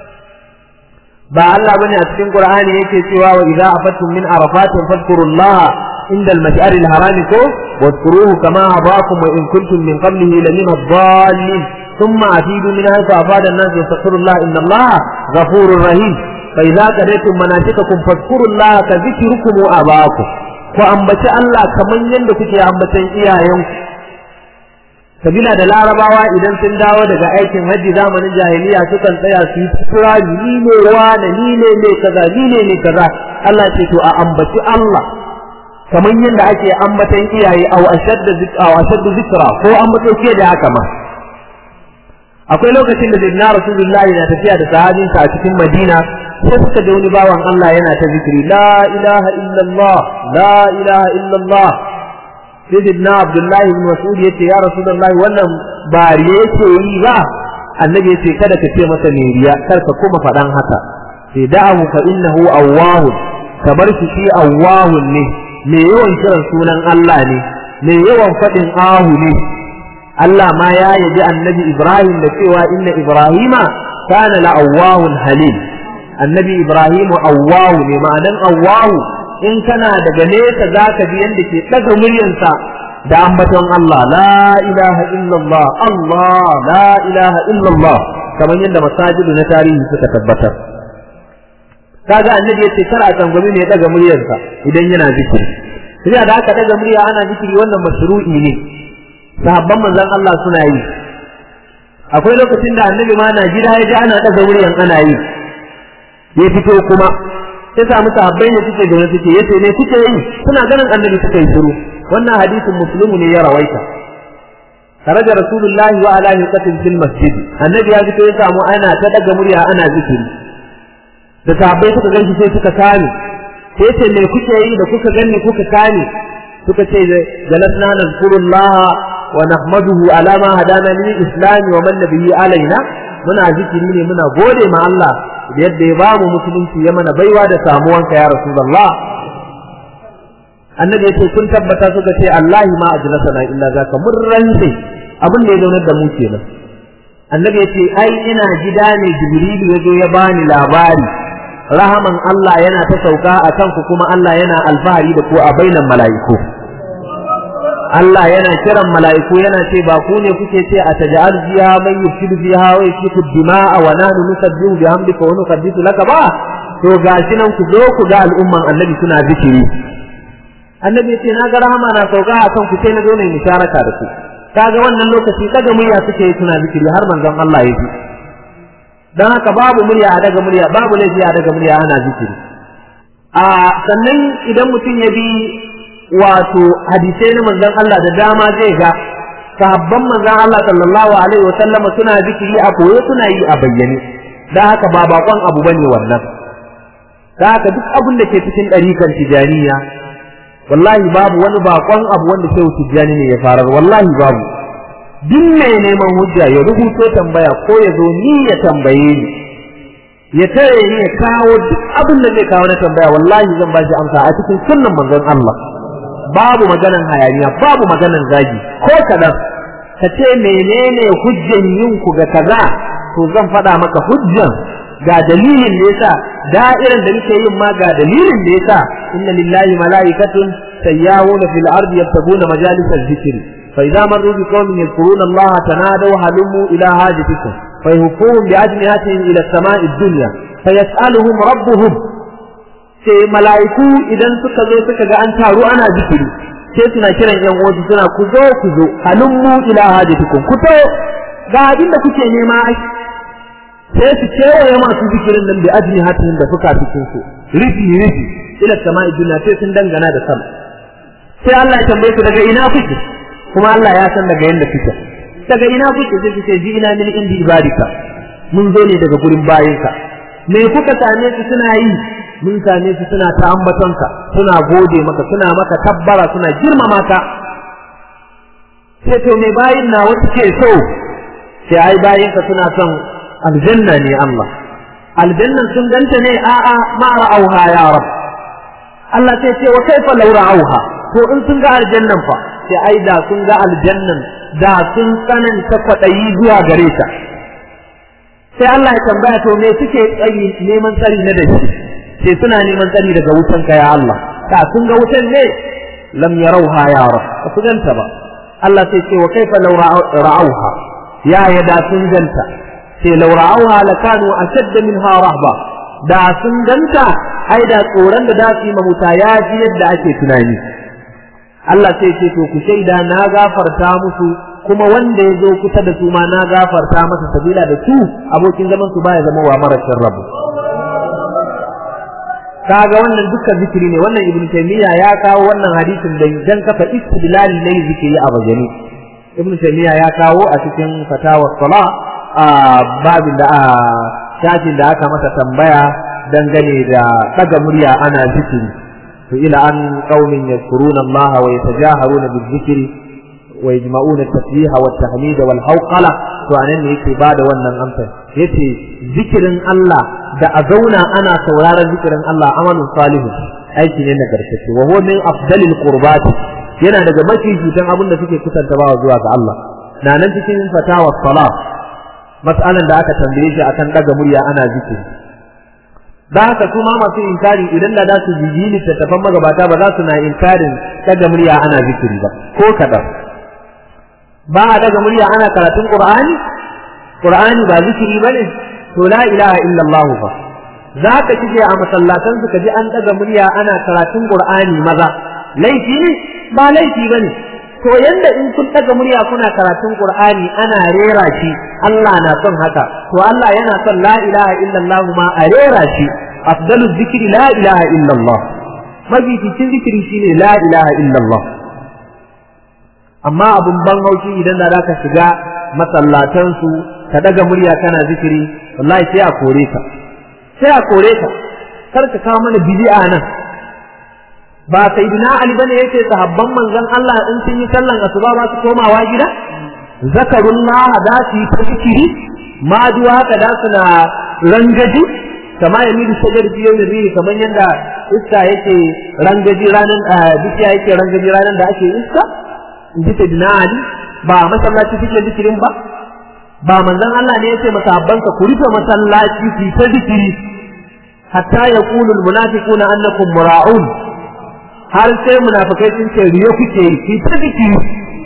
ba Allah bane a cikin Qur'ani yake cewa wa idza afattum min arafatin fadhkurullaha inda al-mash'ar al-haram ko wadhkuruhu kama hadakum wa in kuntum min qablihi lamina ad-dallin thumma afidu min haythu afada an-nas wastaghfirullaha inna Allaha ghafurur rahim fa idza qadaytum manasikakum fadhkurullaha ka dhikrukum abakum ku ambaci Allah kaman yanda kuke ambatan iyayenku sabila da larabawa idan sun dawo daga aikin hajji zamanin jahiliya sukan tsaya su yi kira ni ne wane ni ne ne kaza ni ne ne kaza Allah ce to a ambaci Allah kamar yadda ake ambatan iyaye aw ashadda zikra aw ashadda zikra ko ambato ke da haka ma akwai lokacin da sayyidina rasulullahi na tafiya da sahabinsa a cikin madina sai suka ga wani bawan Allah yana ta zikiri la ilaha illallah la ilaha illallah sayyidina abdullahi ibn mas'ud yace ya rasulullahi wannan ba riya yake yi ba annabi yace kada ka ce masa ne riya kar ka kuma faɗan haka sai da'ahu fa innahu awwahun kamar shi shi awwahun ne mai yawan kiran sunan Allah ne mai yawan faɗin ahu ne Allah ma ya yabi annabi Ibrahim da cewa inna Ibrahima kana la awwahun halim annabi Ibrahim awwahu ne ma'anan awwahu in kana daga nesa za ka ji yadda ke ɗaga muryarsa da ambaton Allah la ilaha illallah Allah la ilaha illallah kamar yadda masajidu na tarihi suka tabbatar kaga annabi yace kar a tsangwami ne daga muryarsa idan yana zikiri sai da aka daga murya ana zikiri wannan mashru'i ne sahabban manzon Allah suna yi akwai lokacin da annabi ma na gida ya ji ana daga muryan ana yi ya fito kuma sai samu sahabbai ne suke zaune suke yace ne suke yi suna ganin annabi suka yi shiru wannan hadisin muslimu ne ya rawaita kharaja rasulullahi wa ala yuqatil fil masjid annabi ya fito ya samu ana ta daga murya ana zikiri da sahabbai suka ganshi sai suka kame sai ce me kuke yi da kuka ganni kuka kame suka ce jalasna nazkurullah wa nahmaduhu ala ma hadana lil islam wa man nabiyyi alaina muna zikiri ne muna gode ma Allah da yadda ya bamu musulunci ya mana baiwa da samuwanka ya rasulullah annabi yace kun tabbata suka ce Allahi ma ajlasana illa zaka mun rantse abin da ya zaunar da mu kenan annabi yace ai ina gida ne jibrilu yazo ya bani labari rahaman Allah yana ta sauka a kanku kuma Allah yana alfahari da ku a bainan mala'iku Allah yana kiran mala'iku yana ce ba ku ne kuke ce a taj'al fiha man yufsidu fiha wa yasfiku dima'a wa nahnu nusabbihu bihamdika wa nuqaddisu laka ba to gashi nan ku zo ku ga al'umman annabi suna zikiri annabi ce na ga rahama na sauka a kan ku sai na zo ne musharaka da ku kaga wannan lokaci daga murya suke yi suna zikiri har manzon Allah ya ji dan haka babu murya a daga murya babu laifi a daga murya ana zikiri a sannan idan mutum ya bi wato hadisai na manzon Allah da dama zai ga sahabban manzon Allah sallallahu alaihi wa sallam suna zikiri a koyo suna yi a bayyane dan haka ba bakon abu bane wannan dan haka duk abin da ke cikin ɗarikan tijaniya wallahi babu wani bakon abu wanda shehu tijjani ne ya farar wallahi babu duk mai neman hujja ya rubuto tambaya ko ya zo ni ya tambaye ni ya tare ni ya kawo duk abin da zai kawo na tambaya wallahi zan ba shi amsa a cikin sunnan manzon Allah babu maganan hayaniya babu maganan zagi ko kadan ka ce menene hujjan yin ku ga kaza to zan faɗa maka hujjan ga dalilin da yasa da'iran da muke yin ma ga dalilin da yasa inna lillahi mala'ikatun sayyahuna fil ardi yabtaguna majalis al-dhikr fa idza marru bi qaumin yadhkuruna Allah tanadaw halumu ila hajatikum fa yuhum bi ajnihatihim ila as-sama'i ad-dunya fa yas'aluhum rabbuhum sai mala'iku idan suka zo suka ga an taru ana zikiri sai suna kiran yan uwansu suna ku zo ku zo halumu ila hajatikum ku to ga abin da kuke nema sai su kewaye masu zikirin nan da ajini hatin da fuka cikin su rufi rufi ila sama'i duniya sai sun dangana da sama sai Allah ya tambaye su daga ina kuke kuma Allah ya san daga yanda kuke daga ina kuke sai su ce ji ina min indi ibadika mun zo ne daga gurin bayinka me kuka same su suna yi mun same su suna ta ambatonka suna gode maka suna maka tabbara suna girmama ka sai to me bayin na wasu ke so sai ai bayinka suna son aljanna ne Allah aljannan sun ganta ne a'a ma ra'auha ya rab Allah sai ce wa kaifa law ra'auha to in sun ga aljannan fa sai ai da sun ga aljannan da sun tsananta kwaɗayi zuwa gare ta sai Allah ya tambaya to me suke tsari neman tsari na dashi sai suna neman tsari daga wutan ka ya Allah da sun ga wutan ne lam yarauha ya rab ba su ganta ba Allah sai ce wa kaifa law ra'auha ya ya da sun ganta sai law ra'auha lakanu ashadd minha rahba da sun ganta ai da tsoron da za su yi mahuta ya ji yadda ake tunani Allah sai ce to ku shaida na gafarta musu kuma wanda ya zo kusa da su ma na gafarta masa sabila da su abokin zaman su baya zama wa marashin rabu kaga wannan dukkan zikiri ne wannan ibnu taymiya ya kawo wannan hadisin da dan kafa istidlal ne zikiri a bajani ibnu taymiya ya kawo a cikin fatawa sala a babin da a shafin da aka masa tambaya dangane da daga murya ana zikiri to ila an qaumin yadhkuruna Allah wa yatajaharuna bizikri wa yajma'una at-tasbiha wa at-tahmida wal hawqala to anan ne yake bada wannan amsa yace zikirin Allah da a zauna ana sauraron zikirin Allah amalun salihu aiki ne na garkace wa huwa min afdalil qurbat yana daga mafi cutan abin da suke kusanta bawa zuwa ga Allah na nan cikin fatawa salat mas'alan da aka tambaye shi akan daga murya ana zikiri da haka su ma masu inkari idan da za su jiji littattafan magabata ba za su na inkarin daga murya ana zikiri ba ko kaɗan ba a daga murya ana karatun qur'ani qur'ani ba zikiri ba ne to la ilaha illallah fa za ka kije a masallatan su ka ji an daga murya ana karatun qur'ani maza laifi ne ba laifi ba ne to yanda in kun daga murya kuna karatun qur'ani ana rera shi Allah na son haka to Allah yana son la ilaha illallah ma a rera shi afdalu zikri la ilaha illallah mafificin zikiri shine la ilaha illallah amma abun ban haushi idan da zaka shiga masallatan su ka daga murya kana zikiri wallahi sai a kore ka sai a kore ka kar ka kawo mana bid'a nan ba sayyidina ali bane yake sahabban manzon Allah in sun yi sallan asuba ba su komawa gida zakarullah da su yi ta zikiri ma duwa haka da su na rangaji kama ya miri shajar biyo da biyu kamar yadda iska yake rangaji ranar bishiya yake rangaji ranar da ake iska in ji sayyidina ali ba masallaci suke zikirin ba ba manzon Allah ne yace masahabbansa ku rufe masallaci ku ta zikiri hatta yaqulu almunafiquna annakum mura'un har sai munafikai sun ce riyo kuke yi ki ta zikiri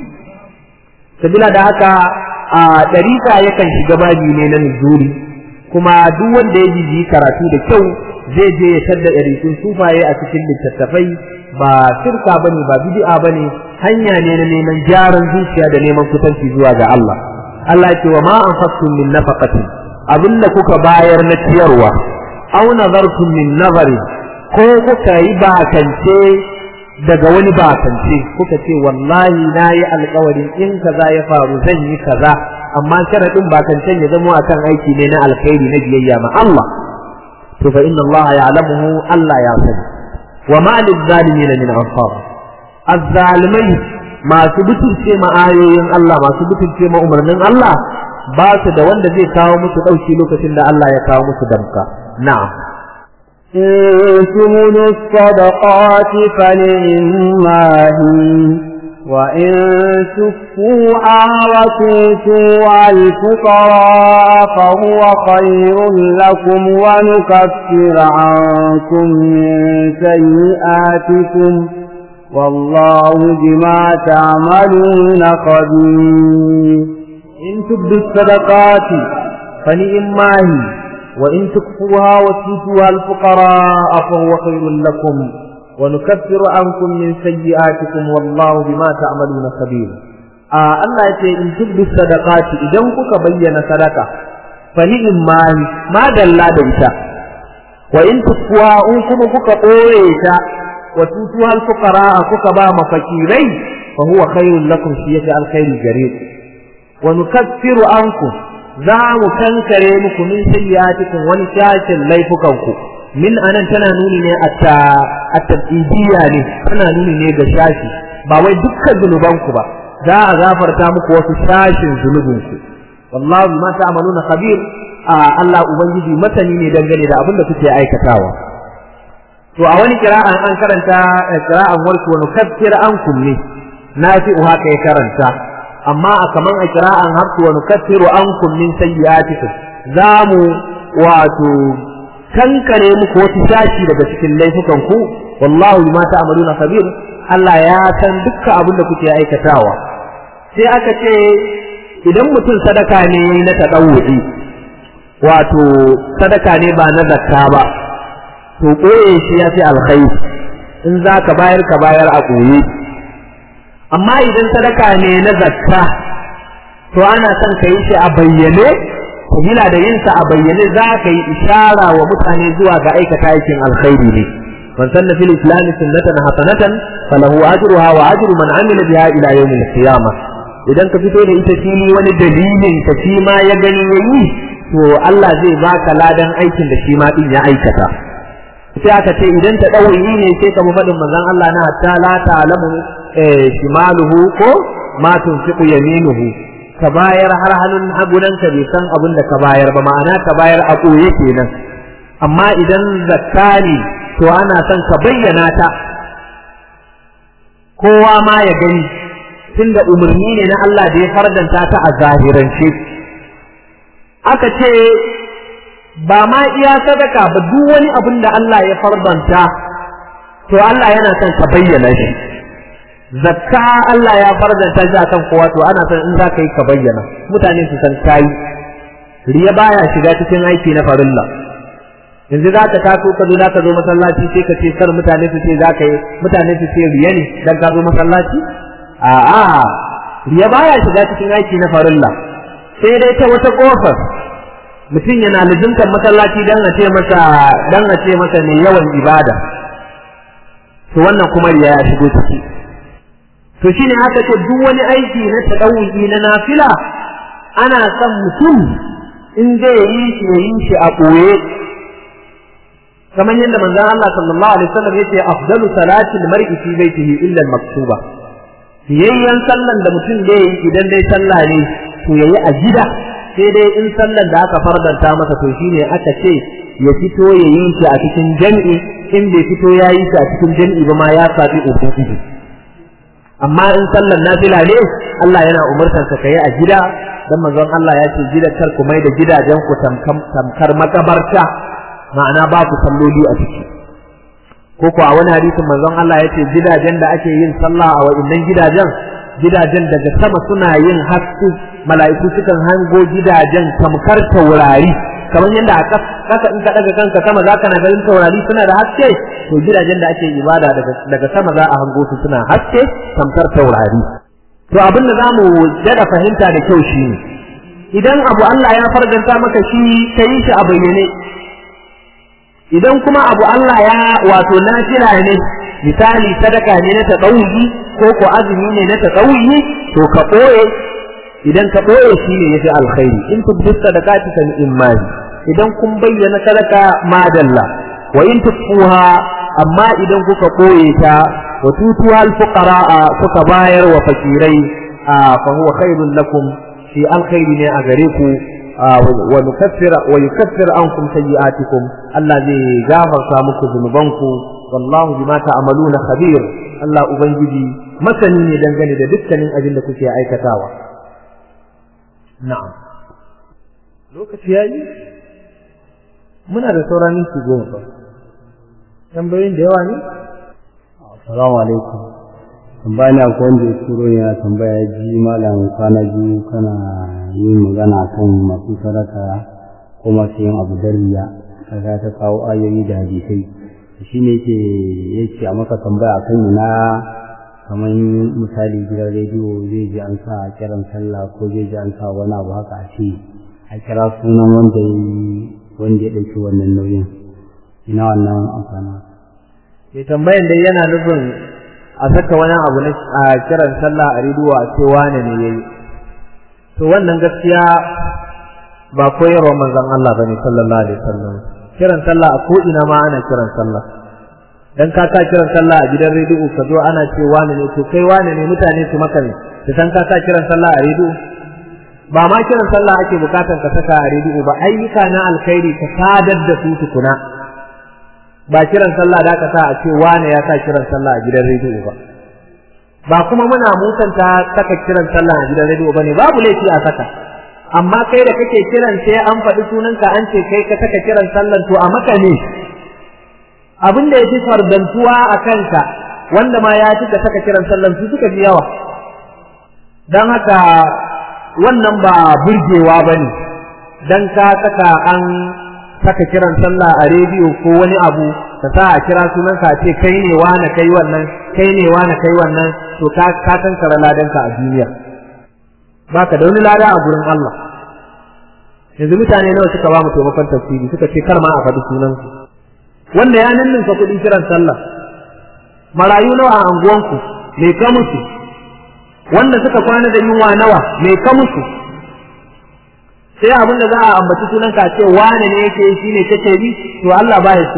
sabila da haka a dariƙa yakan shiga babi ne na nuzuri kuma duk wanda ya jiji karatu da kyau zai je ya tadda ɗarikun sufaye a cikin littattafai ba shirka bane ba bid'a bane hanya ne na neman gyaran zuciya da neman kusanci zuwa ga Allah Allah ya ce wa ma anfaqtum min nafaqatin abinda kuka bayar na ciyarwa aw nazartum min nazari ko kuka yi bakance daga wani bakance kuka ce wallahi na yi alkawarin in kaza ya faru zan yi kaza amma sharaɗin bakancen ya zama akan aiki ne na alkhairi na biyayya ma Allah to fa inna Allah ya'lamuhu Allah ya sani wa ma lil zalimin min ansar azzalimai masu butulce ma ayoyin Allah masu butulce ma umarnin Allah ba su da wanda zai kawo musu dauki lokacin da Allah ya kawo musu damka na'am إن تبدوا الصدقات فنعما هي وإن تكفوها وتؤتوها الفقراء فهو خير لكم ونكفر عنكم من سيئاتكم والله بما تعملون خبير إن تبدوا الصدقات فنعما هي وإن تكفوها وتؤتوها الفقراء فهو خير لكم ونكفر عنكم من سيئاتكم والله بما تعملون خبير آه الله يقول إن تبدوا الصدقات إذا كك بين صدقة فنعما هي ما دل دمتا وإن تكفوها أنكم كك قويتا وتؤتوها الفقراء كك با مفكيرين فهو خير لكم شيء الخير الجرير ونكفر عنكم za mu kankare muku min sayyi'atikum wani shashin laifukanku min anan tana nuni ne a tabidiyya ne tana nuni ne ga shashi ba wai dukkan zunubanku ba za a gafarta muku wasu shashin zunubinku wallahu bima ta'maluna khabir Allah ubangiji masani ne dangane da abin da kuke aikatawa to a wani kira'an an karanta kira'an warku wa nukaffir ankum ne nafi'u haka ya karanta amma a kaman a kira'an hafsu wa nukaffiru ankum min sayyi'atikum za mu wato kankare muku wasu sashi daga cikin laifukan ku wallahu bima ta'maluna khabir Allah ya san dukkan abin da kuke aikatawa sai aka ce idan mutum sadaka ne na tadawudi wato sadaka ne ba na zakka ba to koye shi ya fi alkhairi in za ka bayar ka bayar a koye amma idan sadaka ne na zakka to ana son ka yi shi a bayyane sabila da yinsa a bayyane za ka yi ishara wa mutane zuwa ga aikata aikin alkhairi ne man sanna fil islam sunnatan hasanatan falahu ajruha wa ajru man amila biha ila yawm al idan ka fito da ita fili wani dalilin ka shi ma ya gani yayi to Allah zai baka ladan aikin da shi ma din ya aikata sai aka ce idan ta ɗauyi ne sai ka faɗin manzon Allah na hatta la ta'lamu shimaluhu ko ma tunfiqu yaminuhu ka bayar har hannun hagunan ka bai san abin da ka bayar ba ma'ana ka bayar a ɓoye kenan amma idan zakka ne to ana son ka bayyana ta kowa ma ya gani tunda umarni ne na Allah da ya fardanta ta a zahirance aka ce ba ma iya sadaka ba duk wani abin da Allah ya fardanta to Allah yana son ka bayyana shi zakka Allah ya fardanta shi akan kowa to ana son in za ka yi ka bayyana mutane su san kai riya baya shiga cikin aiki na farilla yanzu za ka taso ka zo ka zo masallaci sai ka ce kar mutane su ce za ka yi mutane su ce riya ne dan ka zo masallaci a'a riya baya shiga cikin aiki na farilla sai dai ta wata kofar mutum yana lizimtar masallaci dan a ce masa dan a ce masa ne yawan ibada to wannan kuma riya ya shigo ciki to shine haka ce duk wani aiki na tadawuyi na nafila ana son mutum in zai yi shi ya yi shi a ɓoye kamar yadda manzon Allah sallallahu alaihi wasallam yace afdalu salati al-mar'i fi baitihi illa al-maktuba fiyayyen sallan da mutum zai yi idan dai sallah ne to yayi a gida sai dai in sallan da aka fardanta masa to shine aka ce ya fito ya yi shi a cikin jami'i in bai fito ya yi shi a cikin jami'i ba ma ya sabi ubangiji amma in sallan nafila ne Allah yana umurtar ka kai a gida dan manzon Allah ya ce gidan kar ku mai da gidajen ku tamkar makabarta ma'ana ba ku salloli a ciki ko ko a wani hadisin manzon Allah ya ce gidajen da ake yin sallah a wa'innan gidajen gidajen daga sama suna yin haske mala'iku sukan hango gidajen tamkar taurari kamar yadda a kasa in ka daga kanka sama za ka na ganin taurari suna da haske to gidajen da ake ibada daga sama za a hango su suna haske tamkar taurari to abin da zamu dada fahimta da kyau shi ne idan abu Allah ya farganta maka shi ka yi shi a bayyane idan kuma abu Allah ya wato nafila ne misali sadaka ne na taɗauyi ko ko azumi ne na taɗauyi to ka ɓoye idan ka ɓoye shi ne yafi alkhairi in tubdu sadaqati fa imani idan kun bayyana sadaka madalla wa in tukfuha amma idan kuka ɓoye ta wa tutuha alfuqara'a kuka bayar wa fakirai fa huwa khairun lakum shi alkhairi ne a gare ku wa nukaffira wa yukaffir ankum sayyi'atikum Allah zai gafarta muku zunubanku wallahu bima ta'maluna khabir Allah ubangiji masani ne dangane da dukkanin abin da kuke aikatawa na'am lokaci yayi muna da sauran minti goma fa tambayoyin da yawa ne assalamu alaikum tambaya ne akwai wanda ya turo yana tambaya ya ji malam kwana biyu kana yin magana kan masu sadaka ko masu yin abu dariya kaga ta kawo ayoyi da hadisai shi ne yake yake a maka tambaya kan ina kamar misali gidan rediyo zai ji an sa kiran sallah ko zai ji an sa wani abu haka a ce a kira sunan wanda ya wanda ya ɗauki wannan nauyin ina wannan amfana mai tambayan dai yana nufin a saka wani abu na a kiran sallah a rediyo a ce wane ne yayi to wannan gaskiya ba koyarwar manzon Allah bane sallallahu alaihi wasallam kiran sallah a ko ina ma ana kiran sallah dan ka sa kiran sallah a gidan rediyo ka zo ana ce wani ne to kai wani ne mutane su maka ne su san ka sa kiran sallah a rediyo ba ma kiran sallah ake bukatan ka saka a rediyo ba ayyuka na alkhairi ka sadar da su tukuna ba kiran sallah da ka sa a ce wani ya sa kiran sallah a gidan rediyo ba ba kuma muna musanta saka kiran sallah a gidan rediyo bane babu laifi a saka amma kai da kake kiran sai an faɗi sunanka an ce kai ka saka kiran sallan to a maka ne abin da ya fi fardantuwa a kanka wanda ma ya fi ka saka kiran sallan su suka fi yawa don haka wannan ba burgewa ba ne don ka saka an saka kiran sallah a rediyo ko wani abu ka sa a kira sunanka a ce kai ne wane kai wannan kai ne wane kai wannan to ka ka kankara ladanka a duniya baka da wani lada a gurin Allah yanzu mutane nawa suka ba mu taimakon tafsiri suka ce kar ma a faɗi sunansu wanda ya ninninka kuɗin kiran sallah marayu nawa a anguwanku me ka musu wanda suka kwana da yunwa nawa me ka musu sai abin da za a ambaci sunanka ce wane ne yake shi ne kake bi to Allah ba ya so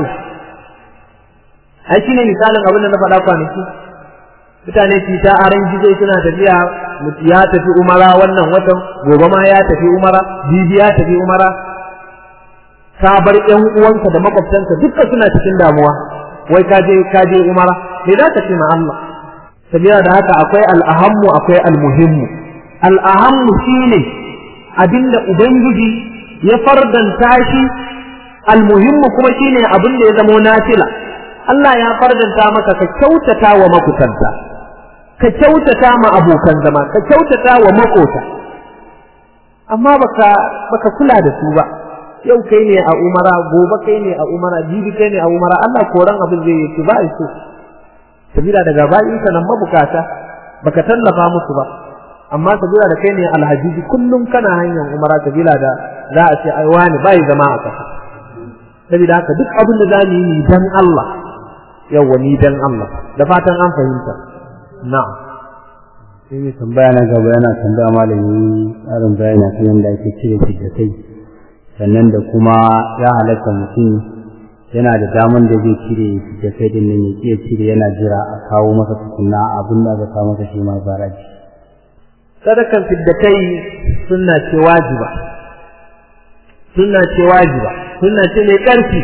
ai shine misalin abin da na faɗa kwanaki mutane su ta aran gizo suna tafiya ya tafi umara wannan watan gobe ma ya tafi umara bibi ya tafi umara ka bar ƴan uwanka da makwabtanka duka suna cikin damuwa wai ka je ka je umara me za ka ce ma Allah sabila da haka akwai al'ahammu akwai almuhimmu al'ahammu shine abinda ubangiji ya fardanta shi almuhimmu kuma shine abinda ya zamo nafila Allah ya fardanta maka ka kyautata wa makutanta ka kyautata ma abokan zama ka kyautata wa makota amma baka baka kula da su ba yau kai ne a umara gobe kai ne a umara jibi kai ne a umara Allah koran abin zai yi ba su sabila daga bayin sa nan mabukata baka tallafa musu ba amma sabila da kai ne alhaji kullum kana hanyar umara sabila da za a ce ai wani bai zama a kasa sabida haka duk abin da zamu yi dan Allah yawwa ni dan Allah da fatan an fahimta na'am sai mai tambaya na gaba yana tambaya malami tsarin bayani kan yadda ake cire kai sannan da kuma ya halatta mutum yana da daman da zai cire kai din nan ya iya cire yana jira a kawo masa tukunna abin da aka kawo masa shi ma baraji sadakan fiddakai sunna ce wajiba sunna ce wajiba sunna ce mai ƙarfi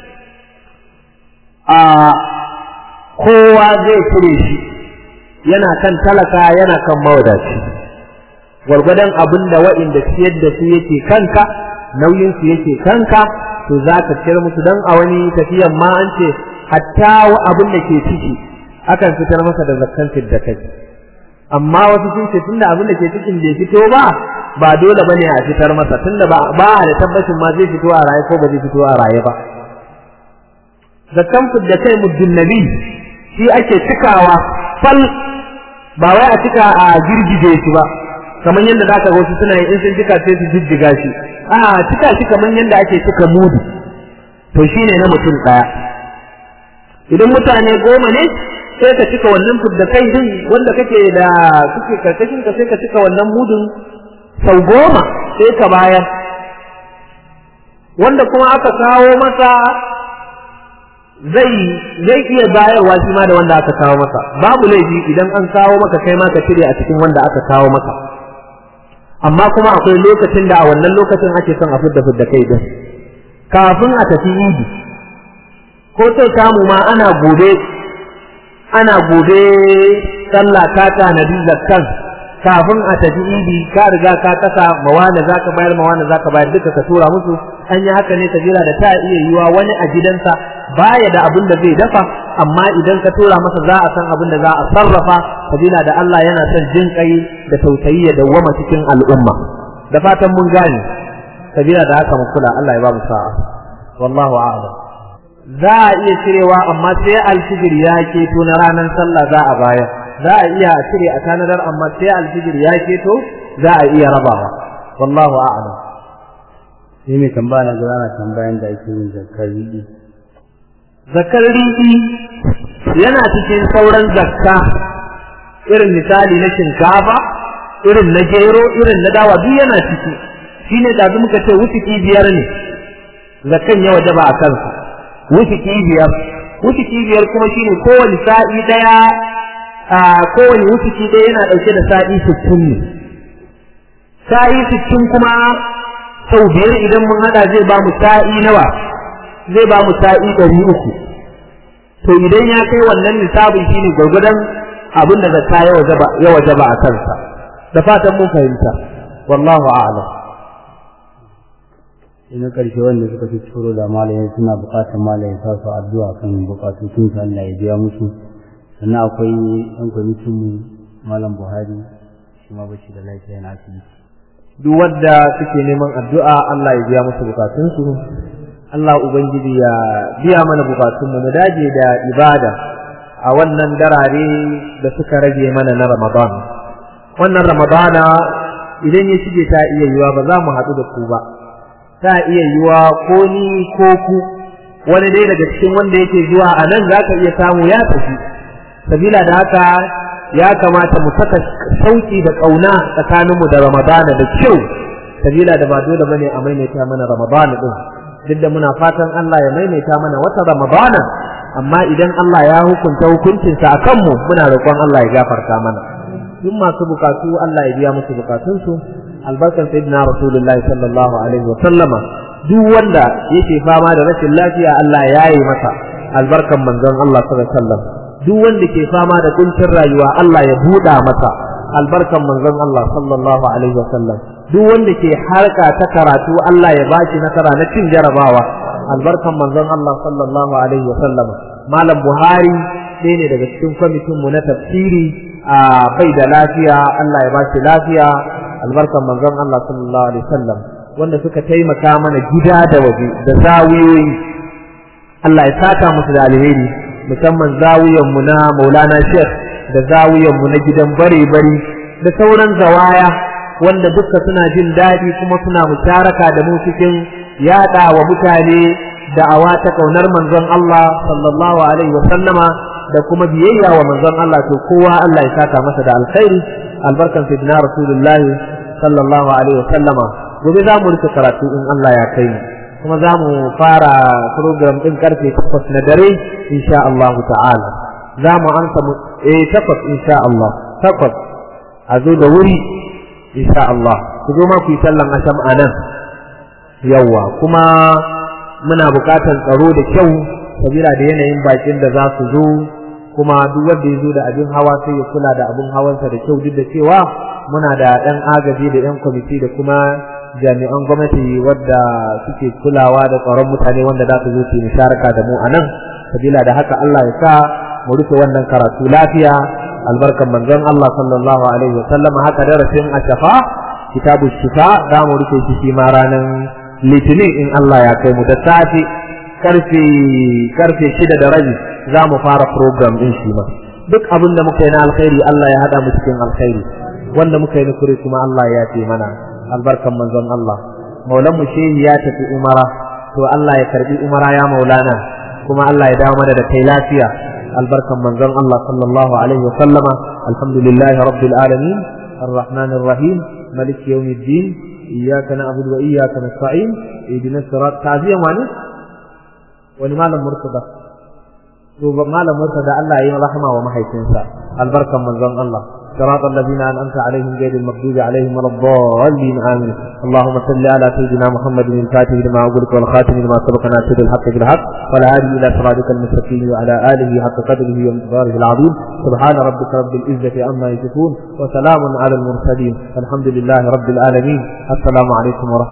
a kowa zai cire shi yana kan talaka yana kan mawadaci gwargwadon abin da wa'inda siyar da su yake kanka nauyin su yake kanka to za ka ciyar musu don a wani tafiyan ma an ce hatta abin da ke ciki akan fitar masa da zakkan da kai amma wasu sun ce tunda abin da ke cikin bai fito ba ba dole bane a fitar masa tunda ba ba da tabbacin ma zai fito a raye ko ba zai fito a raye ba zakkan da kai muddin nabi shi ake cikawa fal ba wai a cika a girgije shi ba kamar yadda zaka ga wasu suna yi in sun cika sai su jijjiga shi a cika shi kamar yadda ake cika mudu to shine na mutum daya idan mutane goma ne sai ka cika wannan fudda kai din wanda kake da kuke karkashin ka sai ka cika wannan mudun sau goma sai ka bayar wanda kuma aka kawo masa zai zai iya bayarwa shi ma da wanda aka kawo masa babu laifi idan an kawo maka kai ma ka cire a cikin wanda aka kawo maka amma kuma akwai lokacin da a wannan lokacin ake son a fidda fidda kai din kafin a tafi idi ko sai samu ma ana gobe ana gobe sallah ta tanadi zakkan kafin a tafi idi ka riga ka kasa mawana zaka bayar mawana zaka bayar duka ka tura musu an yi haka ne sabila da ta iya yiwa wani a gidansa baya da abin da zai dafa amma idan ka tura masa za a san abin da za a sarrafa sabila da Allah yana son jin kai da tausayi ya dawwama cikin al'umma da fatan mun gane sabila da haka mu kula Allah ya ba mu sa'a wallahu a'lam za a iya cirewa amma sai alfijir ya keto na ranar sallah za a bayar za a iya cire a tanadar amma sai alfijir ya keto za a iya rabawa wallahu a'lam sai mai tambaya na gaba na tambayan da ake yin zakar riɗi zakar riɗi yana cikin sauran zakka irin misali na shinkafa irin na gero irin na dawa duk yana ciki shine da muka ce wuciki biyar ne zakan ya wajaba a kansa wuciki biyar wuciki biyar kuma shine kowane sa'i daya a kowane wuciki daya yana dauke da sa'i 60 ne sa'i 60 kuma sau biyar idan mun hada zai ba mu sa'i nawa zai ba mu sa'i 300 to idan ya kai wannan nisabin shine gurgudan abin da zakka ya wajaba a kansa da fatan mun fahimta wallahu a'lam ina karshe wanda suka fi turo da malayen suna bukatar malayen sa su addu'a kan bukatun su Allah ya biya musu sannan akwai ɗan kwamitin mu malam Buhari shi ma bashi da lafiya na asibiti duk wanda suke neman addu'a Allah ya biya musu bukatun su Allah ubangiji ya biya mana bukatun mu mu dage da ibada a wannan darare da suka rage mana na Ramadan wannan Ramadana idan ya shige ta iya yiwa ba za mu haɗu da ku ba ta iya yiwa ko ni ko ku wani dai daga cikin wanda yake zuwa a nan za ka iya samu ya tafi sabila da haka ya kamata mu saka sauki da ƙauna tsakaninmu da ramadana da kyau sabila da ba dole bane a maimaita mana ramadana din duk da muna fatan Allah ya maimaita mana wata ramadana amma idan Allah ya hukunta hukuncinsa a kanmu muna roƙon Allah ya gafarta mana duk masu bukatu Allah ya biya musu bukatunsu albarkan sayyidina rasulullah sallallahu alaihi wa sallama duk wanda yake fama da rashin lafiya Allah ya yi masa albarkan manzon Allah sallallahu alaihi wasallam duk wanda ke fama da kuncin rayuwa Allah ya buɗa masa albarkan manzon Allah sallallahu alaihi wasallam duk wanda ke harka ta karatu Allah ya bashi nasara na cin jarabawa albarkan manzon Allah sallallahu alaihi wasallam malam Buhari ɗaya ne daga cikin kwamitin mu na tafsiri a bai da lafiya Allah ya bashi lafiya albarkan manzon Allah sallallahu alaihi wasallam wanda suka taimaka mana gida da waje da zawiyoyi Allah ya saka musu da alheri musamman zawiyan mu na Maulana Sheikh da zawiyan mu na gidan bare bare da sauran zawaya wanda duka suna jin daɗi kuma suna musharaka da mu cikin yaɗa wa mutane da'awa ta kaunar manzon Allah sallallahu alaihi wasallama da kuma biyayya wa manzon Allah to kowa Allah ya saka masa da alkhairi albarkan sayyidina rasulullahi sallallahu alaihi wasallama gobe za mu rike karatu in Allah ya kai mu kuma za mu fara program din karfe 8 na dare insha Allah ta'ala za mu ansa mu eh 8 insha Allah 8 a zo da wuri insha Allah ku zo ma ku yi sallan asham anan yawa kuma muna buƙatar tsaro da kyau sabila da yanayin bakin da za su zo kuma duk wanda ya zo da abin hawa sai ya kula da abin hawansa da kyau duk da cewa muna da ɗan agaji da ɗan kwamiti da kuma jami'an gwamnati wadda suke kulawa da tsaron mutane wanda za su zo su musharaka da mu a nan sabila da haka Allah ya sa mu rufe wannan karatu lafiya albarkan manzon Allah sallallahu alaihi wa sallam haka darasin ashafa kitabu shifa za mu rufe shi shi ma ranar litinin in Allah ya kai mu da safe karfe karfe shida da rabi za mu fara program din shi ma duk abin da muka yi na alkhairi Allah ya hada mu cikin alkhairi wanda muka yi na kure kuma Allah ya ce mana albarkan manzon Allah maulan mu shehi ya tafi umara to Allah ya karbi umara ya maulana kuma Allah ya dawo mana da kai lafiya albarkan manzon Allah sallallahu alaihi wa sallama alhamdulillahi rabbil alamin الرحمن الرحيم ملك يوم الدين إياك نعبد وإياك نستعين اهدنا الصراط تعزيا وعنه ولماذا مرتضى malam murtada Allah ya yi rahama wa mahaifinsa albarkan manzon Allah صراط الذين أنعمت عليهم غير المغضوب عليهم ولا الضالين آمين اللهم صل على سيدنا محمد الفاتح لما أغلق والخاتم لما سبق ناصر الحق بالحق والهادي إلى صراطك المستقيم وعلى آله حق قدره ومقداره العظيم سبحان ربك رب العزة عما يصفون وسلام على المرسلين الحمد لله رب العالمين السلام عليكم ورحمة